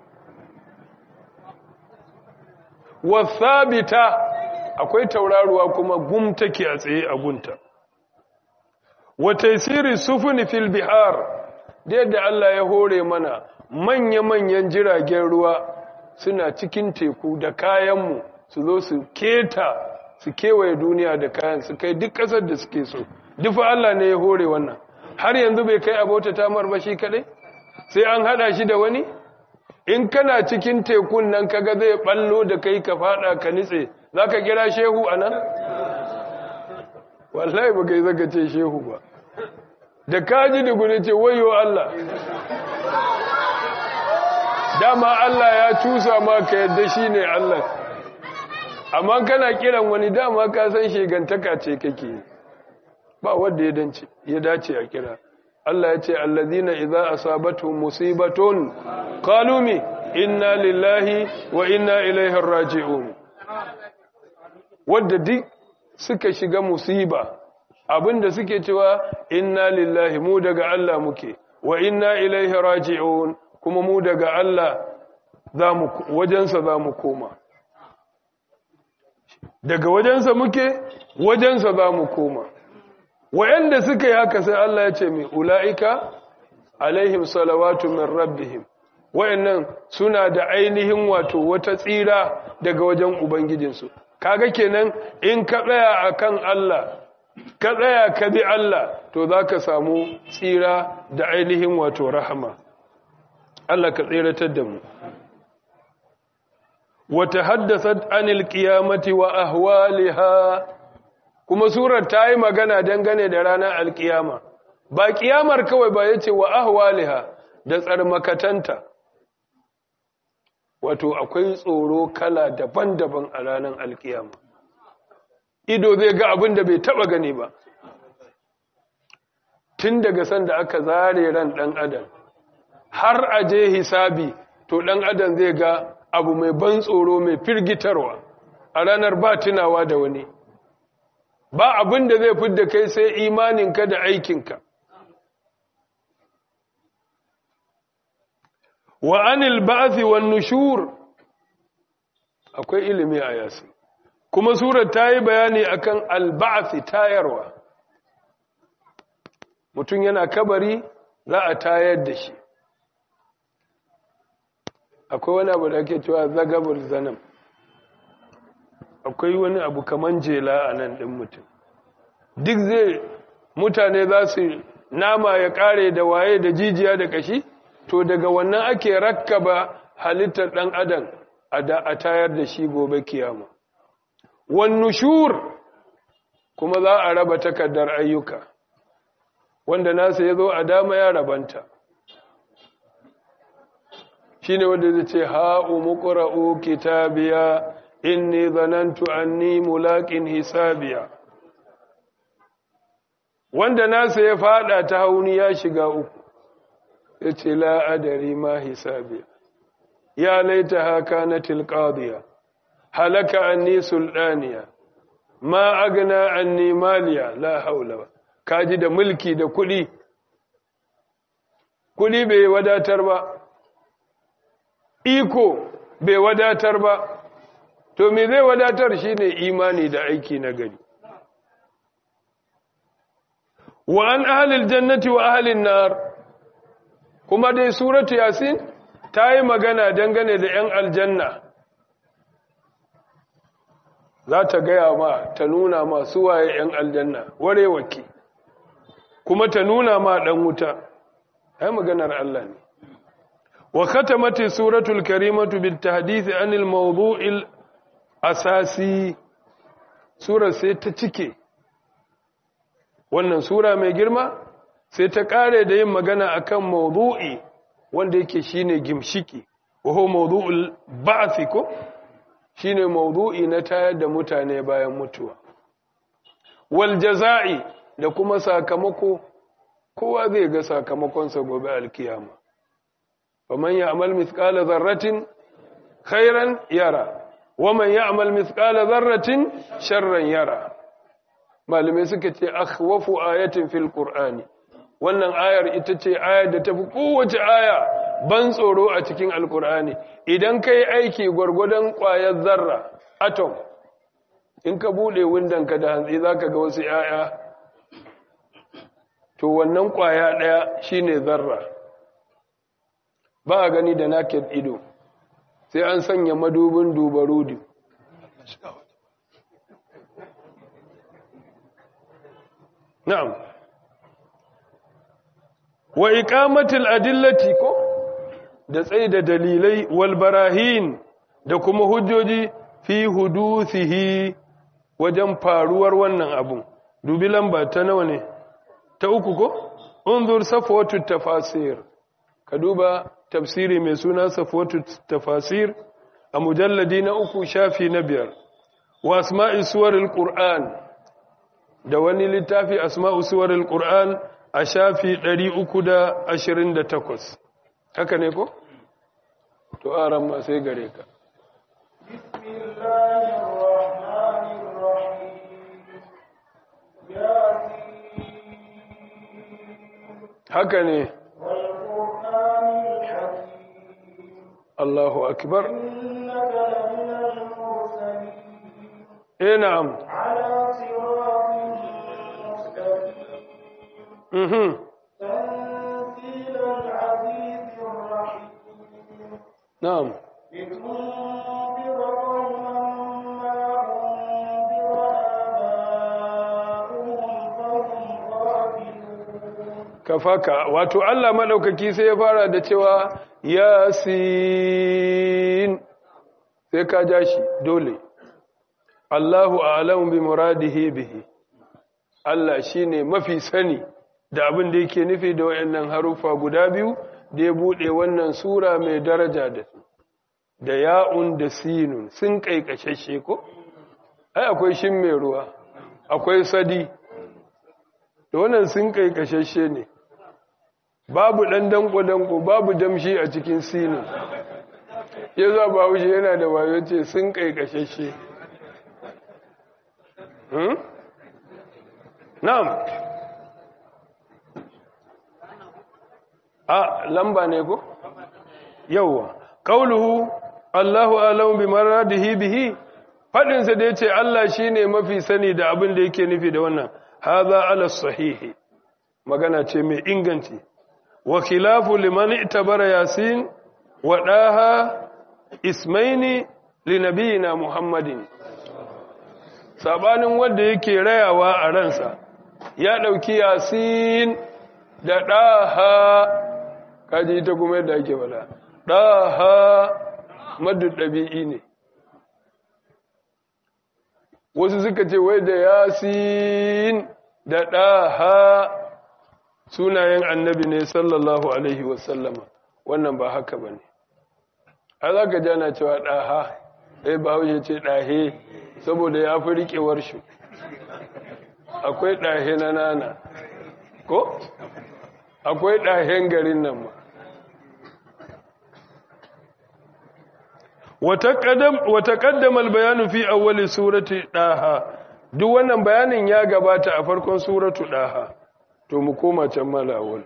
wasabita akwai tauraruwa kuma gum take a tsaye a gunta wa taysiri sufuni fil bihar da yadda Allah ya hore mana manya-manyan jiragen ruwa suna cikin teku da kayanmu su zo su keta su kewaye duniya da kayan su kai duk ƙasar da suke so dufa Allah ne ya hore wannan har yanzu bai kai abota tamar ba shi kadai sai an hada shi da wani in kana cikin tekun nan kaga zai ballo da kai ka fada ka nitse zaka kira shehu anan wallahi ba kai zaka ce shehu ba da kaji da gune ce wayo Allah dama Allah ya cusa ma ka yadda shi ne Allah amma kana kiran wani dama ka san shegantaka ce kake ba wanda ya dace ya dace a kira Allah ya ce allazina idza asabatuhum musibatun qalu mi inna lillahi wa inna ilaihi raji'un wanda duk suka shiga musiba abinda suke cewa inna lillahi mu daga Allah muke wa inna ilaihi raji'un kuma mu daga Allah zamu wajensa zamu koma daga wajensa muke wajensa zamu koma wayanda suka yi haka sai Allah ya ce mai ulaika alaihim salawatu min rabbihim wayannan suna da ainihin wato wata tsira daga wajen ubangijinsu kaga kenan in ka tsaya akan Allah ka tsaya ka bi Allah to zaka samu tsira da ainihin wato rahama Allah ka tsiratar da mu wata haddasat anil qiyamati wa ahwaliha kuma surar ta yi magana dangane da ranar alkiyama ba kiyamar kawai ba yace wa ahwaliha da tsarmakatanta wato akwai tsoro kala daban-daban a ranar alkiyama ido zai ga abin da bai taba gani ba tun daga sanda aka zare ran ɗan adam har a je hisabi to ɗan adam zai ga abu mai ban tsoro mai firgitarwa a ranar ba tunawa da wani ba abin da zai fidda kai sai imaninka da aikinka wa anil ba'thi wan nushur akwai ilimi a yasi kuma surar ta yi bayani akan al-ba'thi tayarwa mutum yana kabari za a tayar da shi akwai wani abu da ake cewa zagabul zanam akwai wani abu kaman jela a nan ɗin mutum duk zai mutane za su nama ya ƙare da waye da jijiya da ƙashi to daga wannan ake rakkaba halittar ɗan adam a tayar da shi gobe kiyama wannu shur kuma za a raba takardar ayyuka wanda nasa ya zo a dama ya rabanta shi ne wanda zai ce ha'u muƙura'u kitabiya inni zanantu anni mulaƙin hisabiya wanda nasa ya fada ta hauni ya shiga uku ya ce la'adari ma hisabiya ya laita haka na tilƙadiya halaka anni sulɗaniya ma agna anni maliya la haula kaji da mulki da kuɗi kuɗi bai wadatar ba iko bai wadatar ba to me zai wadatar shine imani da aiki na gari wa an ahlil jannati wa ahlin nar kuma dai suratu yasin ta yi magana dangane da 'yan aljanna za ta gaya ma ta nuna ma waye 'yan aljanna warewaki kuma ta nuna ma ɗan wuta ai maganar Allah ne wa khatamati suratul karimatu bil tahdith anil mawdu'il asasi sura sai ta cike wannan sura mai girma sai ta kare da yin magana akan mawdu'i wanda yake shine gimshiki wa huwa mawdu'ul ba'th ko shine mawdu'i na tayar da mutane bayan mutuwa wal jaza'i da kuma sakamako kowa zai ga sakamakonsa gobe alkiyama faman ya'mal mithqala dharratin khairan yara waman ya'mal mithqala dharratin sharran yara malume suka ce akhwafu ayatin fil qur'ani wannan ayar ita ce ayar da tafi kowace aya ban tsoro a cikin alqur'ani idan kai aiki gwargwadon ƙwayar zarra atom in ka bude ka da hantsi zaka ga wasu 'ya'ya to wannan ƙwaya ɗaya shine zarra ba a gani da naked ido sai an sanya madubin dubarudi na'am wa iqamatil adillati ko da tsaye da dalilai wal barahin da kuma hujjoji fi huduthihi wajen faruwar wannan abun dubi lamba ta nawa ne ta uku ko unzur safwatu tafasir ka duba tafsiri mai suna safwatu tafasir a mujalladi na uku shafi na biyar wa asma'i suwaril qur'an da wani littafi asma'u suwaril qur'an a shafi 328 haka ne ko to aran ma sai gare ka bismillahir rahmanir rahim yasin haka ne wal qur'anil hakim Allahu akbar innaka laminal mursalin eh na'am ala siratin mustaqim mhm tanzilal azizir rahim na'am لتنذر قوما ما أنذر آباؤهم فهم غافلون kafaka wato Allah madaukaki sai ya fara da cewa yasin sai ka ja shi dole Allahu a'lamu bi muradihi bihi Allah shine mafi sani da abin da yake nufi da wayannan harufa guda biyu da ya bude wannan sura mai daraja da su da ya'un da sinun sun kaikashashe ko ai akwai shin mai ruwa akwai sadi da wannan sun kai kashashe ne babu ɗan danko-danko babu damshi a cikin sinin ya za ba wuce yana da wayo ce sun kai kashashe na'am a lamba ne ko yauwa qauluhu Allahu a'lamu bi maradihi bihi fadin sa da yace Allah shine mafi sani da abin da yake nufi da wannan hadha ala sahihi magana ce mai inganci wa khilafu liman itabara yasin wa daha ismaini li nabiyina muhammadin sabanin wanda yake rayawa a ransa ya dauki yasin da daha kaji ita kuma yadda ake wala ɗaha maddu ɗabi'i ne wasu suka ce wai da yasin da ɗaha sunayen annabi ne sallallahu alaihi wasallama wannan ba haka ba ne a za ka jana cewa ɗaha ɗai ba haushe ce ɗahe saboda ya fi riƙewar shi akwai ɗahe na nana ko? akwai ɗahen garin nan ma وتقدم البيان في أول سورة ɗaha duk wannan bayanin ya gabata a farkon suratu ɗaha to mu koma can malawal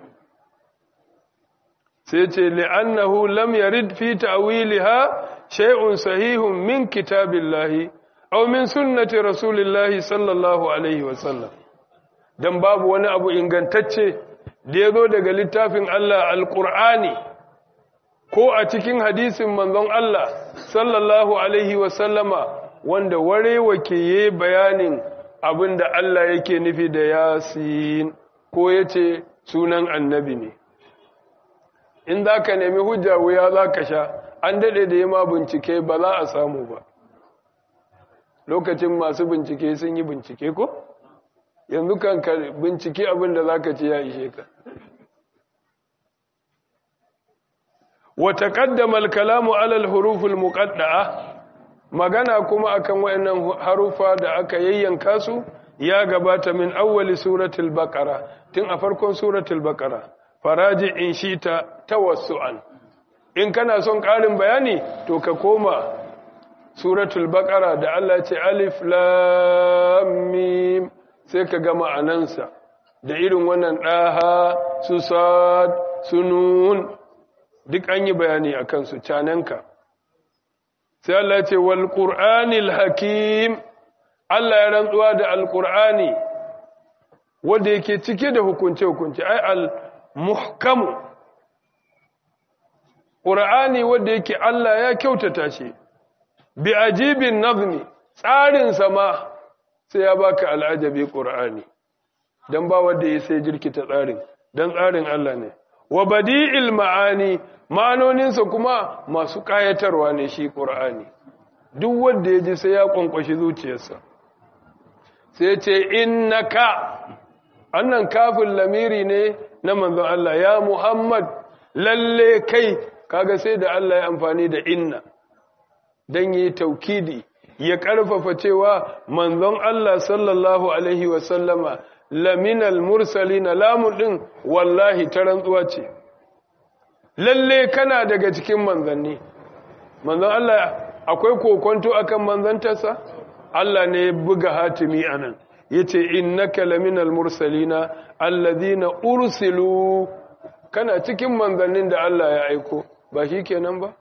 sai ce li'annahu lam yarid fi ta'wiliha shay'un sahihun min kitabillahi aw min sunnati rasulillahi sallallahu alaihi wa sallam dan babu wani abu ingantacce da yazo daga littafin Allah alqur'ani ko a cikin hadisin manzon Allah sallallahu alaihi wasallama wanda warewa ke yi bayanin abinda Allah yake nufi da yasin ko yace sunan annabi ne in za ka nemi hujja wuya za ka sha an daɗe da yi ma bincike ba za a samu ba lokacin masu bincike sun yi bincike ko yanzu kan ka bincike abinda za ka ce ya ishe ka وتقدم الكلام على الحروف المقطعه magana kuma akan wayannan harufa da aka yayyanka su ya gabata min awwali suratul baqara tun a farkon suratul baqara faraji in shita tawassuan in kana son karin bayani to ka koma suratul baqara da Allah ce alif lam mim sai ka ga ma'anansa da irin wannan daha su sad sunun duk an yi bayani a kansu cananka sai Allah ce wal qur'anil hakim Allah ya rantsuwa da alqur'ani wanda yake cike da hukunce hukunce ai al muhkam qur'ani wanda yake Allah ya kyautata shi bi ajibin nazmi tsarin sama sai ya baka al'ajabi qur'ani dan ba wanda ya sai jirkita tsarin dan tsarin Allah ne wa badi'il ma'ani ma'anoninsa kuma masu ƙayatarwa ne shi ƙur'ani duk wanda ya ji sai ya ƙwanƙwashi zuciyarsa sai ce innaka annan kafin lamiri ne na manzon Allah ya Muhammad lalle kai kaga sai da Allah ya amfani da inna dan yi taukidi ya ƙarfafa cewa manzon Allah sallallahu alaihi wasallama laminal mursalina lamun din wallahi ta rantsuwa ce lalle kana daga cikin manzanni manzon Allah akwai kokonto akan manzantarsa Allah ne ya buga hatimi anan yace innaka laminal mursalina alladhina ursilu kana cikin manzannin da Allah ya aiko ba shikenan ba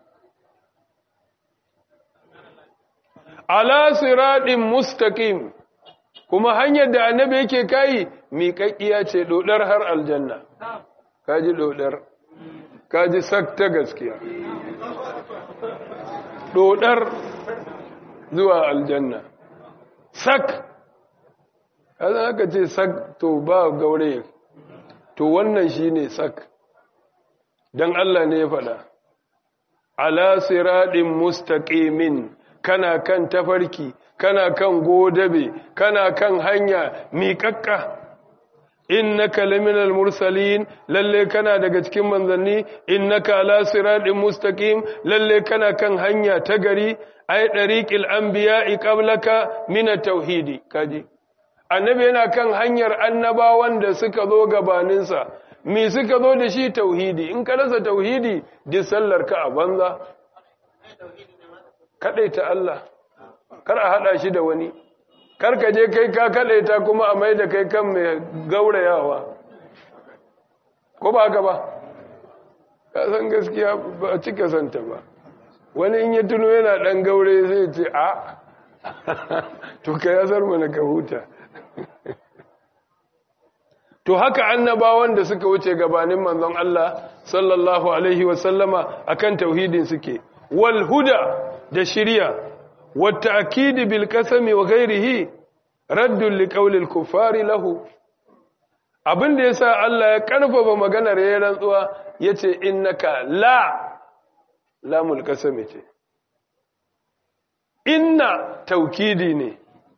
ala siratin mustaqim kuma hanyar da annabi yake kai miƙaƙiya ce dodar har aljanna kaji dodar kaji sak ta gaskiya dodar zuwa aljanna sak kaza aka ce sak to ba gaure to wannan shine sak dan Allah ne ya faɗa ala siratin mustaqimin kana kan tafarki kana kan godabe kana kan hanya miƙaƙƙa innaka laminal mursalin lalle kana daga cikin manzanni innaka ala siratin mustaqim lalle kana kan hanya ta gari ay dariqil anbiya'i qablaka min at-tauhid kaji annabi yana kan hanyar annabawan da suka zo gabaninsa me suka zo da shi tauhidi in ka rasa tauhidi duk sallar ka a banza ta Allah kar a hada shi da wani kar ka je kai ka ta kuma a mai da kai kan mai gaurayawa ko ba haka ba ka san gaskiya ba a cika santa ba wani in ya tuno yana dan gaure zai ce a to ka yasar mana ka huta to haka annabawan da suka wuce gabanin manzon Allah sallallahu alaihi wasallama akan tauhidin suke wal huda da shiriya wat ta'kid bil qasami wa ghairihi raddun li qawli al kuffari lahu abinda yasa Allah ya karfafa maganar yayin rantsuwa yace innaka la lamul qasami ce inna taukidi ne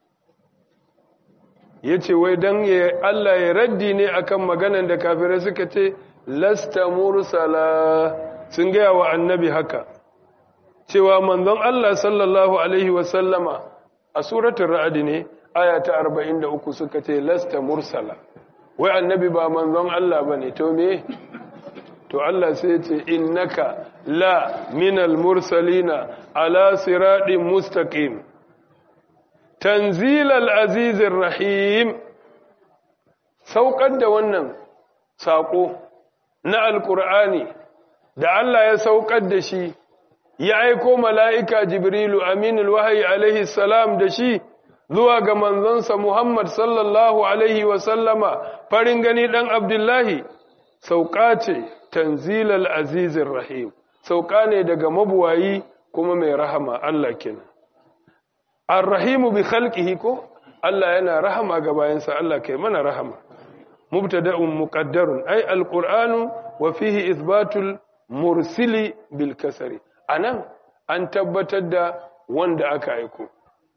ya ce wai don Allah ya raddi ne akan maganan da kafirai suka ce lasta mursala sun gaya wa annabi haka cewa manzon Allah sallallahu alaihi wasallama a suratun ra'adi ne aya ta 43 suka ce lasta mursala wai annabi ba manzon Allah ba ne to me to Allah sai ya ce innaka la minal mursalina ala siraɗin mustaqim tanzilal azizir rahim saukar da wannan saƙo na alƙur'ani da Allah ya saukar da shi ya aiko mala'ika jibrilu aminul wahayi alaihi salam da shi zuwa ga manzonsa Muhammad sallallahu alaihi wasallama farin gani ɗan Abdullahi sauƙa ce tanzilal azizir rahim sauƙa ne daga mabuwayi kuma mai rahama Allah kenan Ar-Rahimu bi khalqihi ko Allah yana rahama ga bayansa Allah kai mana rahama mubtada'un muqaddarun ay al-Qur'anu wa fihi ithbatul mursili bil kasri anan an tabbatar da wanda aka aiko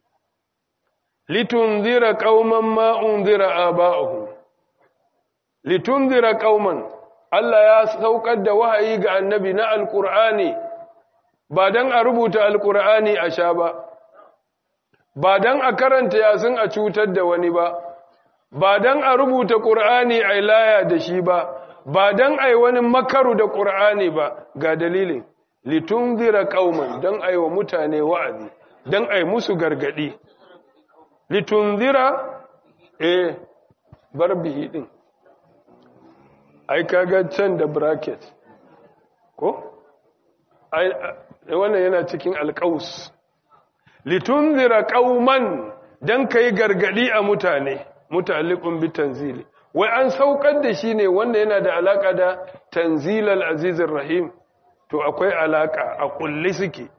litunzira qauman ma unzira aba'uhum litunzira qauman Allah ya saukar da wahayi ga annabi na al-Qur'ani ba dan a rubuta al-Qur'ani a sha ba ba don a karanta yasin a cutar da wani ba, ba don a rubuta ƙur'ani a laya da shi ba, ba don a yi wani makaru da ƙur'ani ba ga dalilin, litun zira ƙauman don a yi wa mutane wa'azi, don a yi musu gargaɗi. Litun zira, eh, bar bihi ɗin, ai kaga can da bracket, ko? wannan yana cikin alƙaus. litunzira qauman dan kai gargadi a mutane muta'alliqun bi tanzili wai an saukar da shi ne wanda yana da alaka da tanzilal azizir rahim to akwai alaka a kulli suke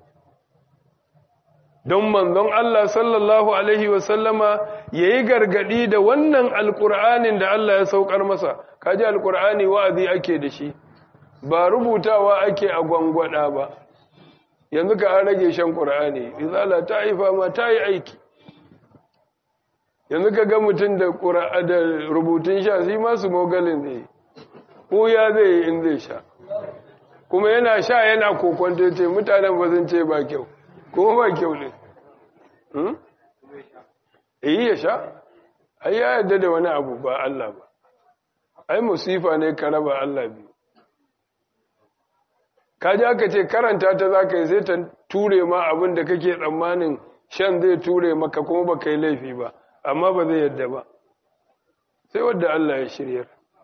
don manzon Allah sallallahu alaihi wasallama yayi gargadi da wannan alqur'anin da Allah ya saukar masa kaji alqur'ani wa'azi ake da shi ba rubutawa ake a gwangwada ba yanzu ka an rage shan ƙura'ani izala ta haifa ma ta yi aiki yanzu ka ga mutum da da rubutun sha shi masu mogalin zai ɓuya zai yi in zai sha kuma yana sha yana kokonta ce mutanen ba sun ce ba kyau kuma ba kyau ne iyi ya sha ai ya yadda da wani abu ba Allah ba ai musifa ne ka raba Allah biyu kaji aka ce karanta ta za ka yi sai ta ture ma abin da kake tsammanin shan zai ture maka kuma ba ka yi laifi ba amma ba zai yadda ba sai wadda Allah ya shiryar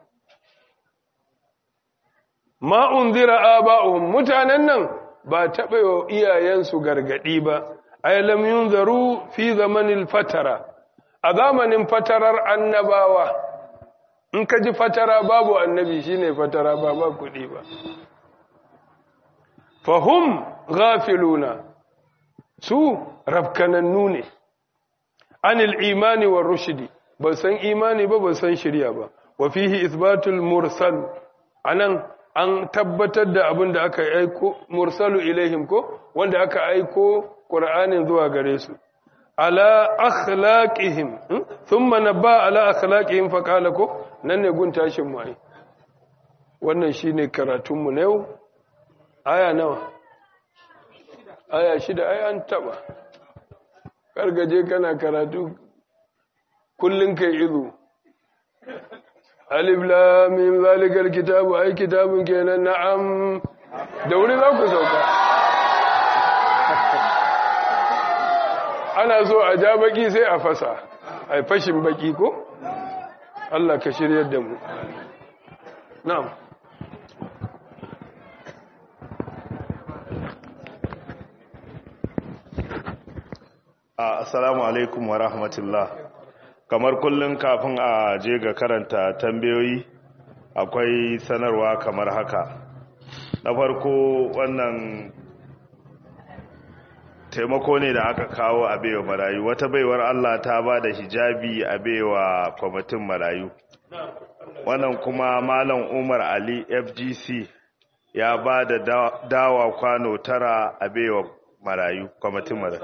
ma'un zira aba'uhum mutanen nan ba taɓa wa iyayensu gargaɗi ba ay lam yunzaru fi zamanil fatara a zamanin fatarar annabawa in ka ji fatara babu annabi shine fatara ba ba kuɗi ba fahum ghafiluna su rafkanannu ne anil imani war rushdi ba san imani ba ba san shirya ba wa fihi ithbatul mursal anan an tabbatar da abin da aka aiko mursalu ilaihim ko wanda aka aiko qur'anin zuwa gare su ala akhlaqihim thumma nabba ala akhlaqihim fa qala ko nan ne gun tashin mu ai wannan shine karatun mu na yau aya nawa aya shida ai an taba kargaje kana karatu kullun kai izu alif lam mim zalikal kitabu ai kitabun kenan na'am da wuri za ku sauka ana so a ja baki sai a fasa ai fashin baki ko Allah ka shiryar da mu na'am Assalamu alaikum wa rahmatullah. Kamar kullum kafin a je ga karanta tambayoyi akwai sanarwa kamar haka. Na farko wannan taimako ne da aka kawo a baiwa marayu. Wata baiwar Allah ta ba da hijabi a baiwa kwamitin marayu. Wannan kuma Malam Umar Ali FGC ya ba da dawa kwano tara a baiwa marayu, kwamitin marayu.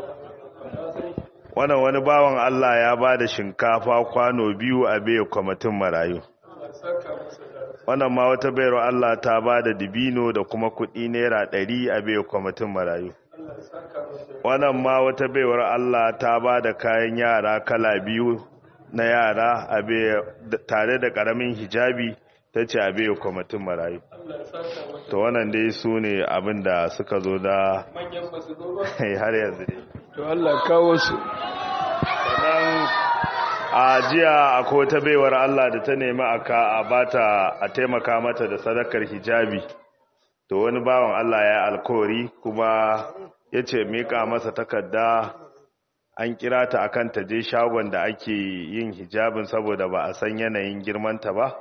wannan wani bawan Allah ya ba da shinkafa kwano biyu a bai kwamitin marayu wannan ma wata bayar Allah ta ba da dibino da kuma kudi naira ɗari a bai kwamitin marayu wannan ma wata baiwar Allah ta ba da kayan yara kala biyu na yara a tare da ƙaramin hijabi ta ce a bai kwamitin marayu to wannan dai su ne abin da suka zo da har yanzu dai to Allah kawo su sannan a jiya akwai wata baiwar Allah da ta nemi aka a bata a taimaka mata da sadakar hijabi to wani bawan Allah ya alkawari kuma ya ce mika masa takarda an kira ta akan ta je shagon da ake yin hijabin saboda ba a san yanayin girmanta ba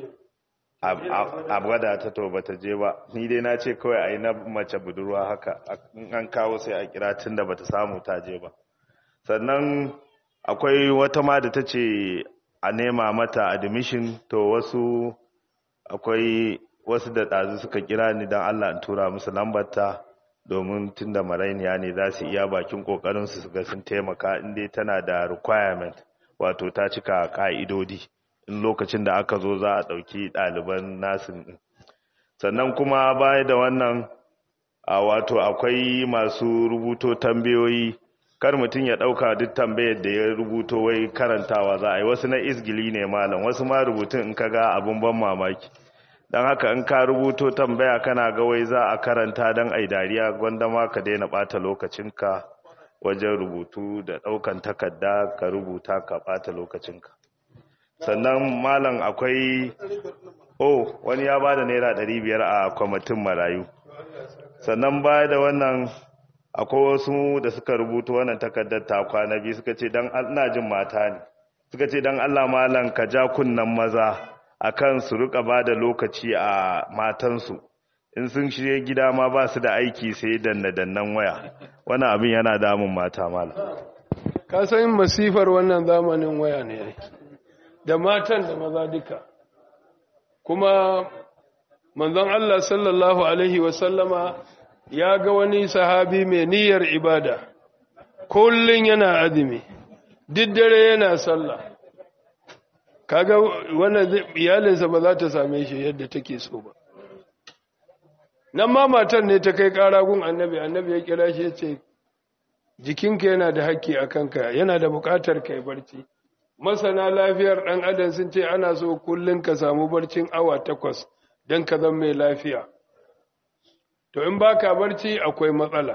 a gwada ta to bata je ba ni dai na ce kawai a yi na mace budurwa haka an kawo sai a kira tun da bata samu ta je ba sannan akwai wata ma da ta ce a nema mata admission to wasu akwai wasu da ɗazu suka kira ni don allah in tura musu lambarta domin tun da marainiya ne za su iya bakin ƙoƙarinsu su ga sun taimaka inda tana da requirement wato ta cika ƙa'idodi in lokacin da aka zo za a ɗauki ɗaliban nasin ɗin sannan kuma baya da wannan a wato akwai masu rubuto tambayoyi kar mutum ya ɗauka duk tambayar da ya rubuto wai karantawa za a yi wasu na isgili ne malam wasu ma rubutun in ka ga abin ban mamaki don haka in ka rubuto tambaya kana ga wai za a karanta don ai dariya gwanda ma ka daina ɓata lokacinka wajen rubutu da ɗaukan takarda ka rubuta ka ɓata lokacinka sannan malam akwai oh wani ya bada naira biyar a kwamitin marayu sannan baya da wannan akwai wasu da suka rubuta wannan takardar ta kwana biyu suka ce dan ina jin mata ne suka ce dan Allah malam ka ja kunnan maza akan su rika bada lokaci a matansu in sun shirye gida ma ba su da aiki sai danna dannan waya wannan abin yana damun mata malam ka san masifar wannan zamanin waya ne da matan da maza duka kuma manzon Allah sallallahu alaihi wasallama ya ga wani sahabi mai niyyar ibada kullun yana azumi duk dare yana sallah kaga wannan iyalinsa ba za ta same shi yadda take so ba nan ma matan ne ta kai ƙara gun annabi annabi ya kira shi ya ce jikinka yana da haƙƙi a kanka yana da buƙatar kai barci masana lafiyar ɗan adam sun ce ana so kullum ka samu barcin awa takwas don ka zama mai lafiya to in baka barci akwai matsala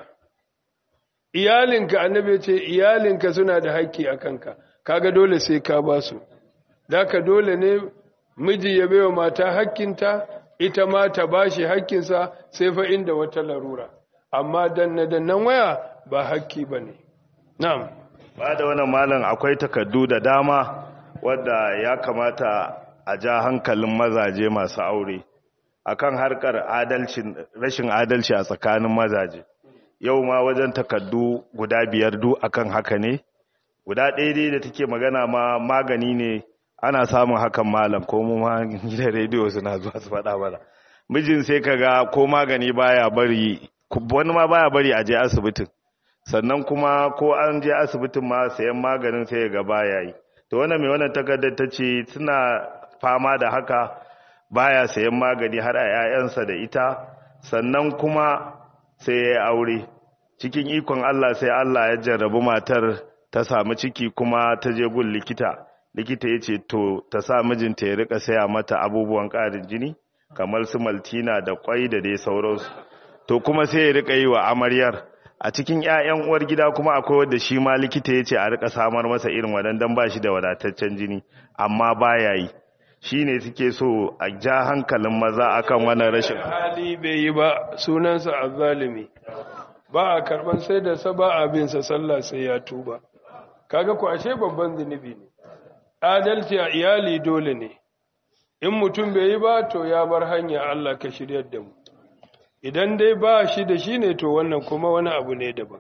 iyalinka annabi ce iyalinka suna da haƙƙi a kanka kaga dole sai ka ba su ka dole ne miji ya baiwa mata haƙƙinta ita ma ta bashi haƙƙinsa sai fa inda wata larura amma danna dannan waya ba haƙƙi bane na'am ba da wannan malam akwai takardu da dama wadda ya kamata a ja hankalin mazaje masu aure akan harkar adalcin rashin adalci a tsakanin mazaje yau ma wajen takardu guda biyar du akan haka ne guda ɗaya dai da take magana ma magani ne ana samun hakan malam ko mu ma gidan rediyo suna zuwa su faɗa mana mijin sai kaga ko magani baya bari wani ma baya bari a je asibitin sannan kuma ko an je asibitin ma sayan maganin sai ga baya yi to wannan mai wannan takardar ta ce suna fama da haka baya sayan magani har a 'ya'yansa da ita sannan kuma sai ya aure cikin ikon Allah sai Allah ya jarrabu matar ta samu ciki kuma ta je gun likita likita ya ce to ta sa mijinta ya rika saya mata abubuwan ƙarin jini kamar su maltina da kwai da dai sauransu to kuma sai ya rika yi wa amaryar a cikin 'ya'yan uwar gida kuma akwai wanda shi ma likita ya ce a rika samar masa irin wadannan ba shi da wadataccen jini amma baya yi shi ne suke so a ja hankalin maza akan wannan rashin hali bai yi ba sunansa azzalimi ba a karban sai da sa ba a bin sa sallah sai ya tuba kaga ku ashe babban zunubi ne adalci a iyali dole ne in mutum bai yi ba to ya bar hanya Allah ka shiryar da mu idan dai ba shi da shi ne to wannan kuma wani abu ne daban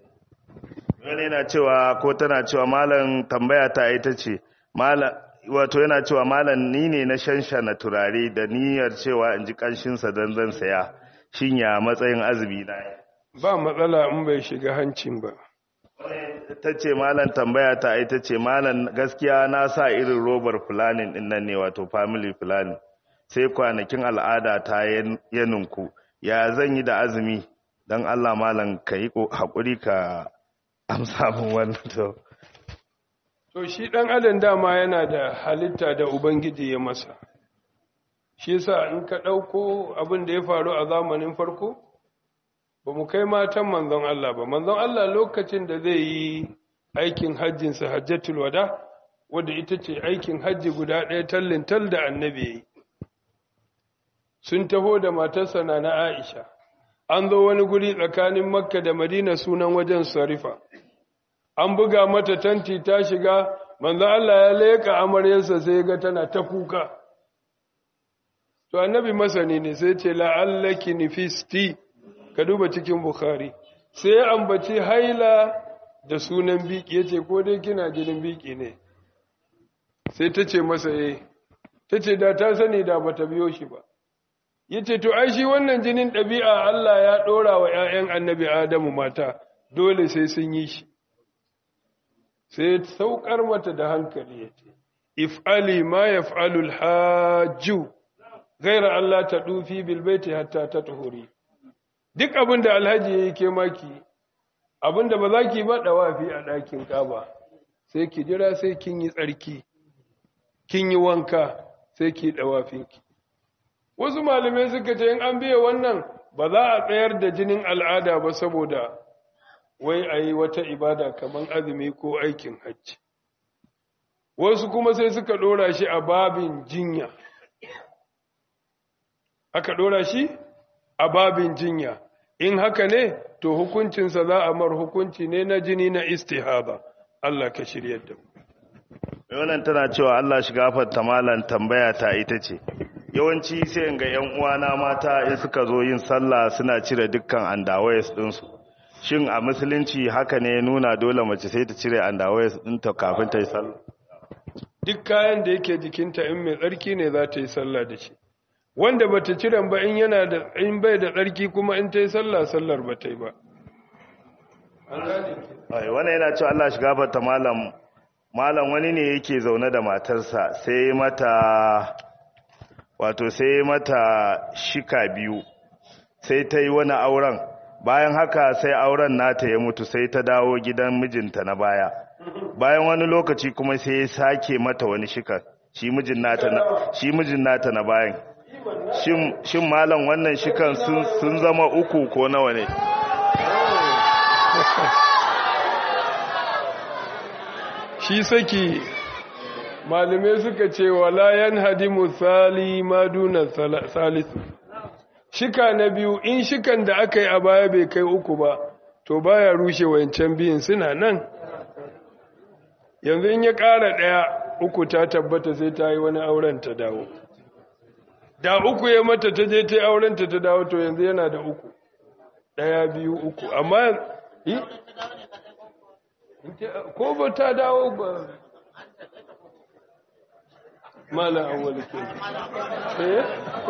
wani yana cewa ko tana cewa malam tambaya ta ita ce malam wato yana cewa malam ni ne na shanshana turare da niyyar cewa in ji kanshinsa don zan saya shin ya matsayin azumi na ba matsala in bai shiga hancin ba ta ce malam tambaya ta ita ce malam gaskiya na sa irin robar fulanin din nan ne wato family planning sai kwanakin al'ada ta ya ninku ya zan yi da azumi don Allah malam ka yi haƙuri ka amsa min wannan to to shi ɗan adam dama yana da halitta da ubangiji ya masa shi yasa in ka ɗauko abin da ya faru a zamanin farko ba mu kai matan manzon Allah ba manzon Allah lokacin da zai yi aikin hajjinsa hajjatul wada wadda ita ce aikin hajji guda ɗaya tallin tal da annabi ya yi sun taho da matarsa na na Aisha an zo wani guri tsakanin Makka da Madina sunan wajen Sarifa an buga mata tanti ta shiga manzo Allah ya leka amaryarsa sai ga tana ta kuka to annabi masani ne sai ce la'allaki nifisti ka duba cikin bukhari sai ya ambaci haila da sunan biki yace ko dai kina jinin biki ne sai ta ce masa eh ta ce da ta sani da bata biyo shi ba yace to ai shi wannan jinin ɗabi'a Allah ya ɗora wa ‘ya'yan annabi Adamu mata dole sai sun yi shi sai saukar mata da hankali yace if'ali ma yaf'alul hajju gaira Allah ta dufi bil baiti hatta ta tuhuri duk abin da alhaji yayi ke maki abin da ba za ki ba dawafi a ɗakin kaba sai ki jira sai kin yi tsarki kin yi wanka sai ki dawafinki wasu malamai suka ce in an biya wannan ba za a tsayar da jinin al'ada ba saboda wai a yi wata ibada kamar azumi ko aikin hajji wasu kuma sai suka ɗora shi a babin jinya aka ɗora shi a babin jinya in haka ne to hukuncinsa za a mar hukunci ne na jini na istihaba Allah ka shiryar da mu wannan tana cewa Allah shi gafarta malan tambaya ta ita ce yawanci sai in ga yan uwana mata in suka zo yin sallah suna cire dukkan andawayes ɗinsu shin a musulunci haka ne nuna dole mace sai ta cire andawayes ɗinta kafin ta yi sallah duk kayan da yake jikinta in mai tsarki ne za ta yi sallah da shi wanda bata cire ba in yana da in bai da tsarki kuma in ta yi sallah sallar ba ta yi ba ai wannan yana cewa Allah shi gafarta malam malam wani ne yake zaune da matarsa sai mata wato sai mata shika biyu sai ta yi wani auren bayan haka sai auren nata ya mutu sai ta dawo gidan mijinta na baya bayan wani lokaci kuma sai ya sake mata wani shika shi mijin nata na shi mijin nata na bayan shin shin malam wannan shikan sun sun zama uku ko nawa ne shi saki malamai suka ce wala yanhadimu sali ma duna salisu shika na biyu in shikan da aka yi a baya bai kai uku ba to baya rushe wancan biyun suna nan yanzu in ya ƙara ɗaya uku ta tabbata sai ta yi wani auren ta dawo da uku ya mata ta je ta yi auren ta ta dawo to yanzu yana da uku ɗaya biyu uku amma yi ko ba ta dawo ba malam awwal ke eh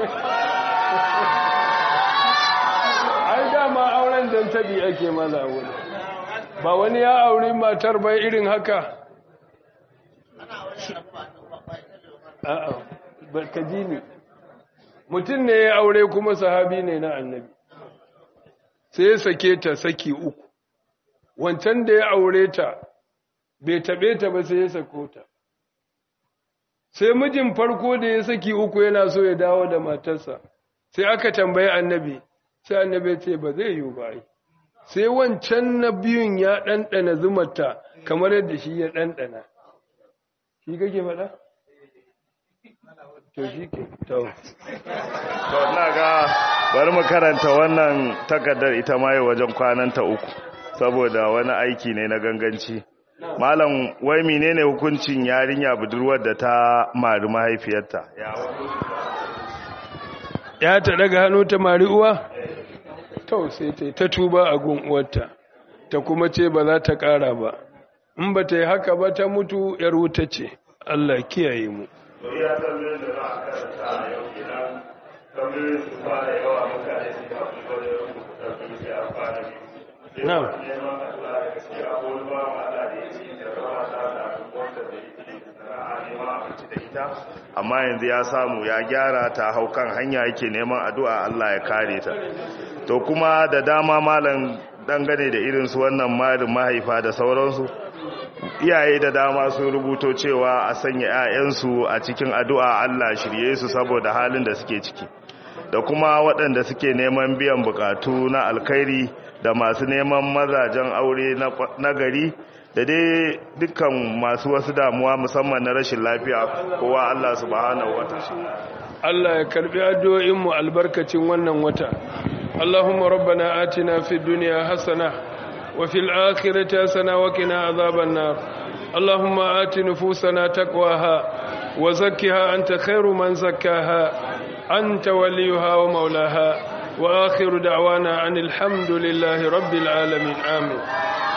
ai dama auren dan tabi ake malam awwal ba wani ya auri matar bai irin haka a'a barka ji ni mutum ne ya aure kuma sahabi ne na annabi sai ya sake ta saki uku wancan da ya aure ta bai taɓe ta ba sai ya sako ta sai mijin farko da ya saki uku yana so ya dawo da matarsa sai aka tambayi annabi sai annabi ce ba zai yiwu ba sai wancan na biyun ya ɗanɗana zumarta kamar yadda shi ya ɗanɗana shi kake faɗa? to shi ke to to ina ga bari mu karanta wannan takardar ita ma yau wajen kwananta uku saboda wani aiki ne na ganganci malam wai menene hukuncin yarinya budurwar da ta mari mahaifiyarta ya ta daga hannu ta mari uwa to sai ta ta tuba a gun uwarta ta kuma ce ba za ta ƙara ba in ba ta yi haka ba ta mutu yar wuta ce Allah kiyaye mu ya tambayin da za a karanta a yau idan tambayin su fara yawa mutane su yi haƙi wajen rubuta su sai a fara biyu na'am neman Allah da gaskiya ko wani bawan Allah da ya ce da rawa ta da wanda da yake sana'a neman abinci da ita amma yanzu ya samu ya gyara ta hau kan hanya yake neman addu'a Allah ya kare ta to kuma da dama malam dangane da irin su wannan malin mahaifa da sauransu iyaye da dama sun rubuto cewa a sanya 'ya'yansu a cikin addu'a Allah shirye su saboda halin da suke ciki da kuma waɗanda suke neman biyan bukatu na alkhairi da masu neman mazajen aure na gari da dai dukkan masu wasu damuwa musamman na rashin lafiya kowa Allah subhanahu wata'ala Allah ya karbi addu'o'inmu albarkacin wannan wata Allahumma rabbana atina fid dunya hasana wa fil akhirati hasana wa qina adhaban nar Allahumma ati nufusana taqwaha wa zakkiha anta khairu man zakkaha anta waliyuha wa maulaha wa akhiru da'wana anil hamdulillahi rabbil alamin amin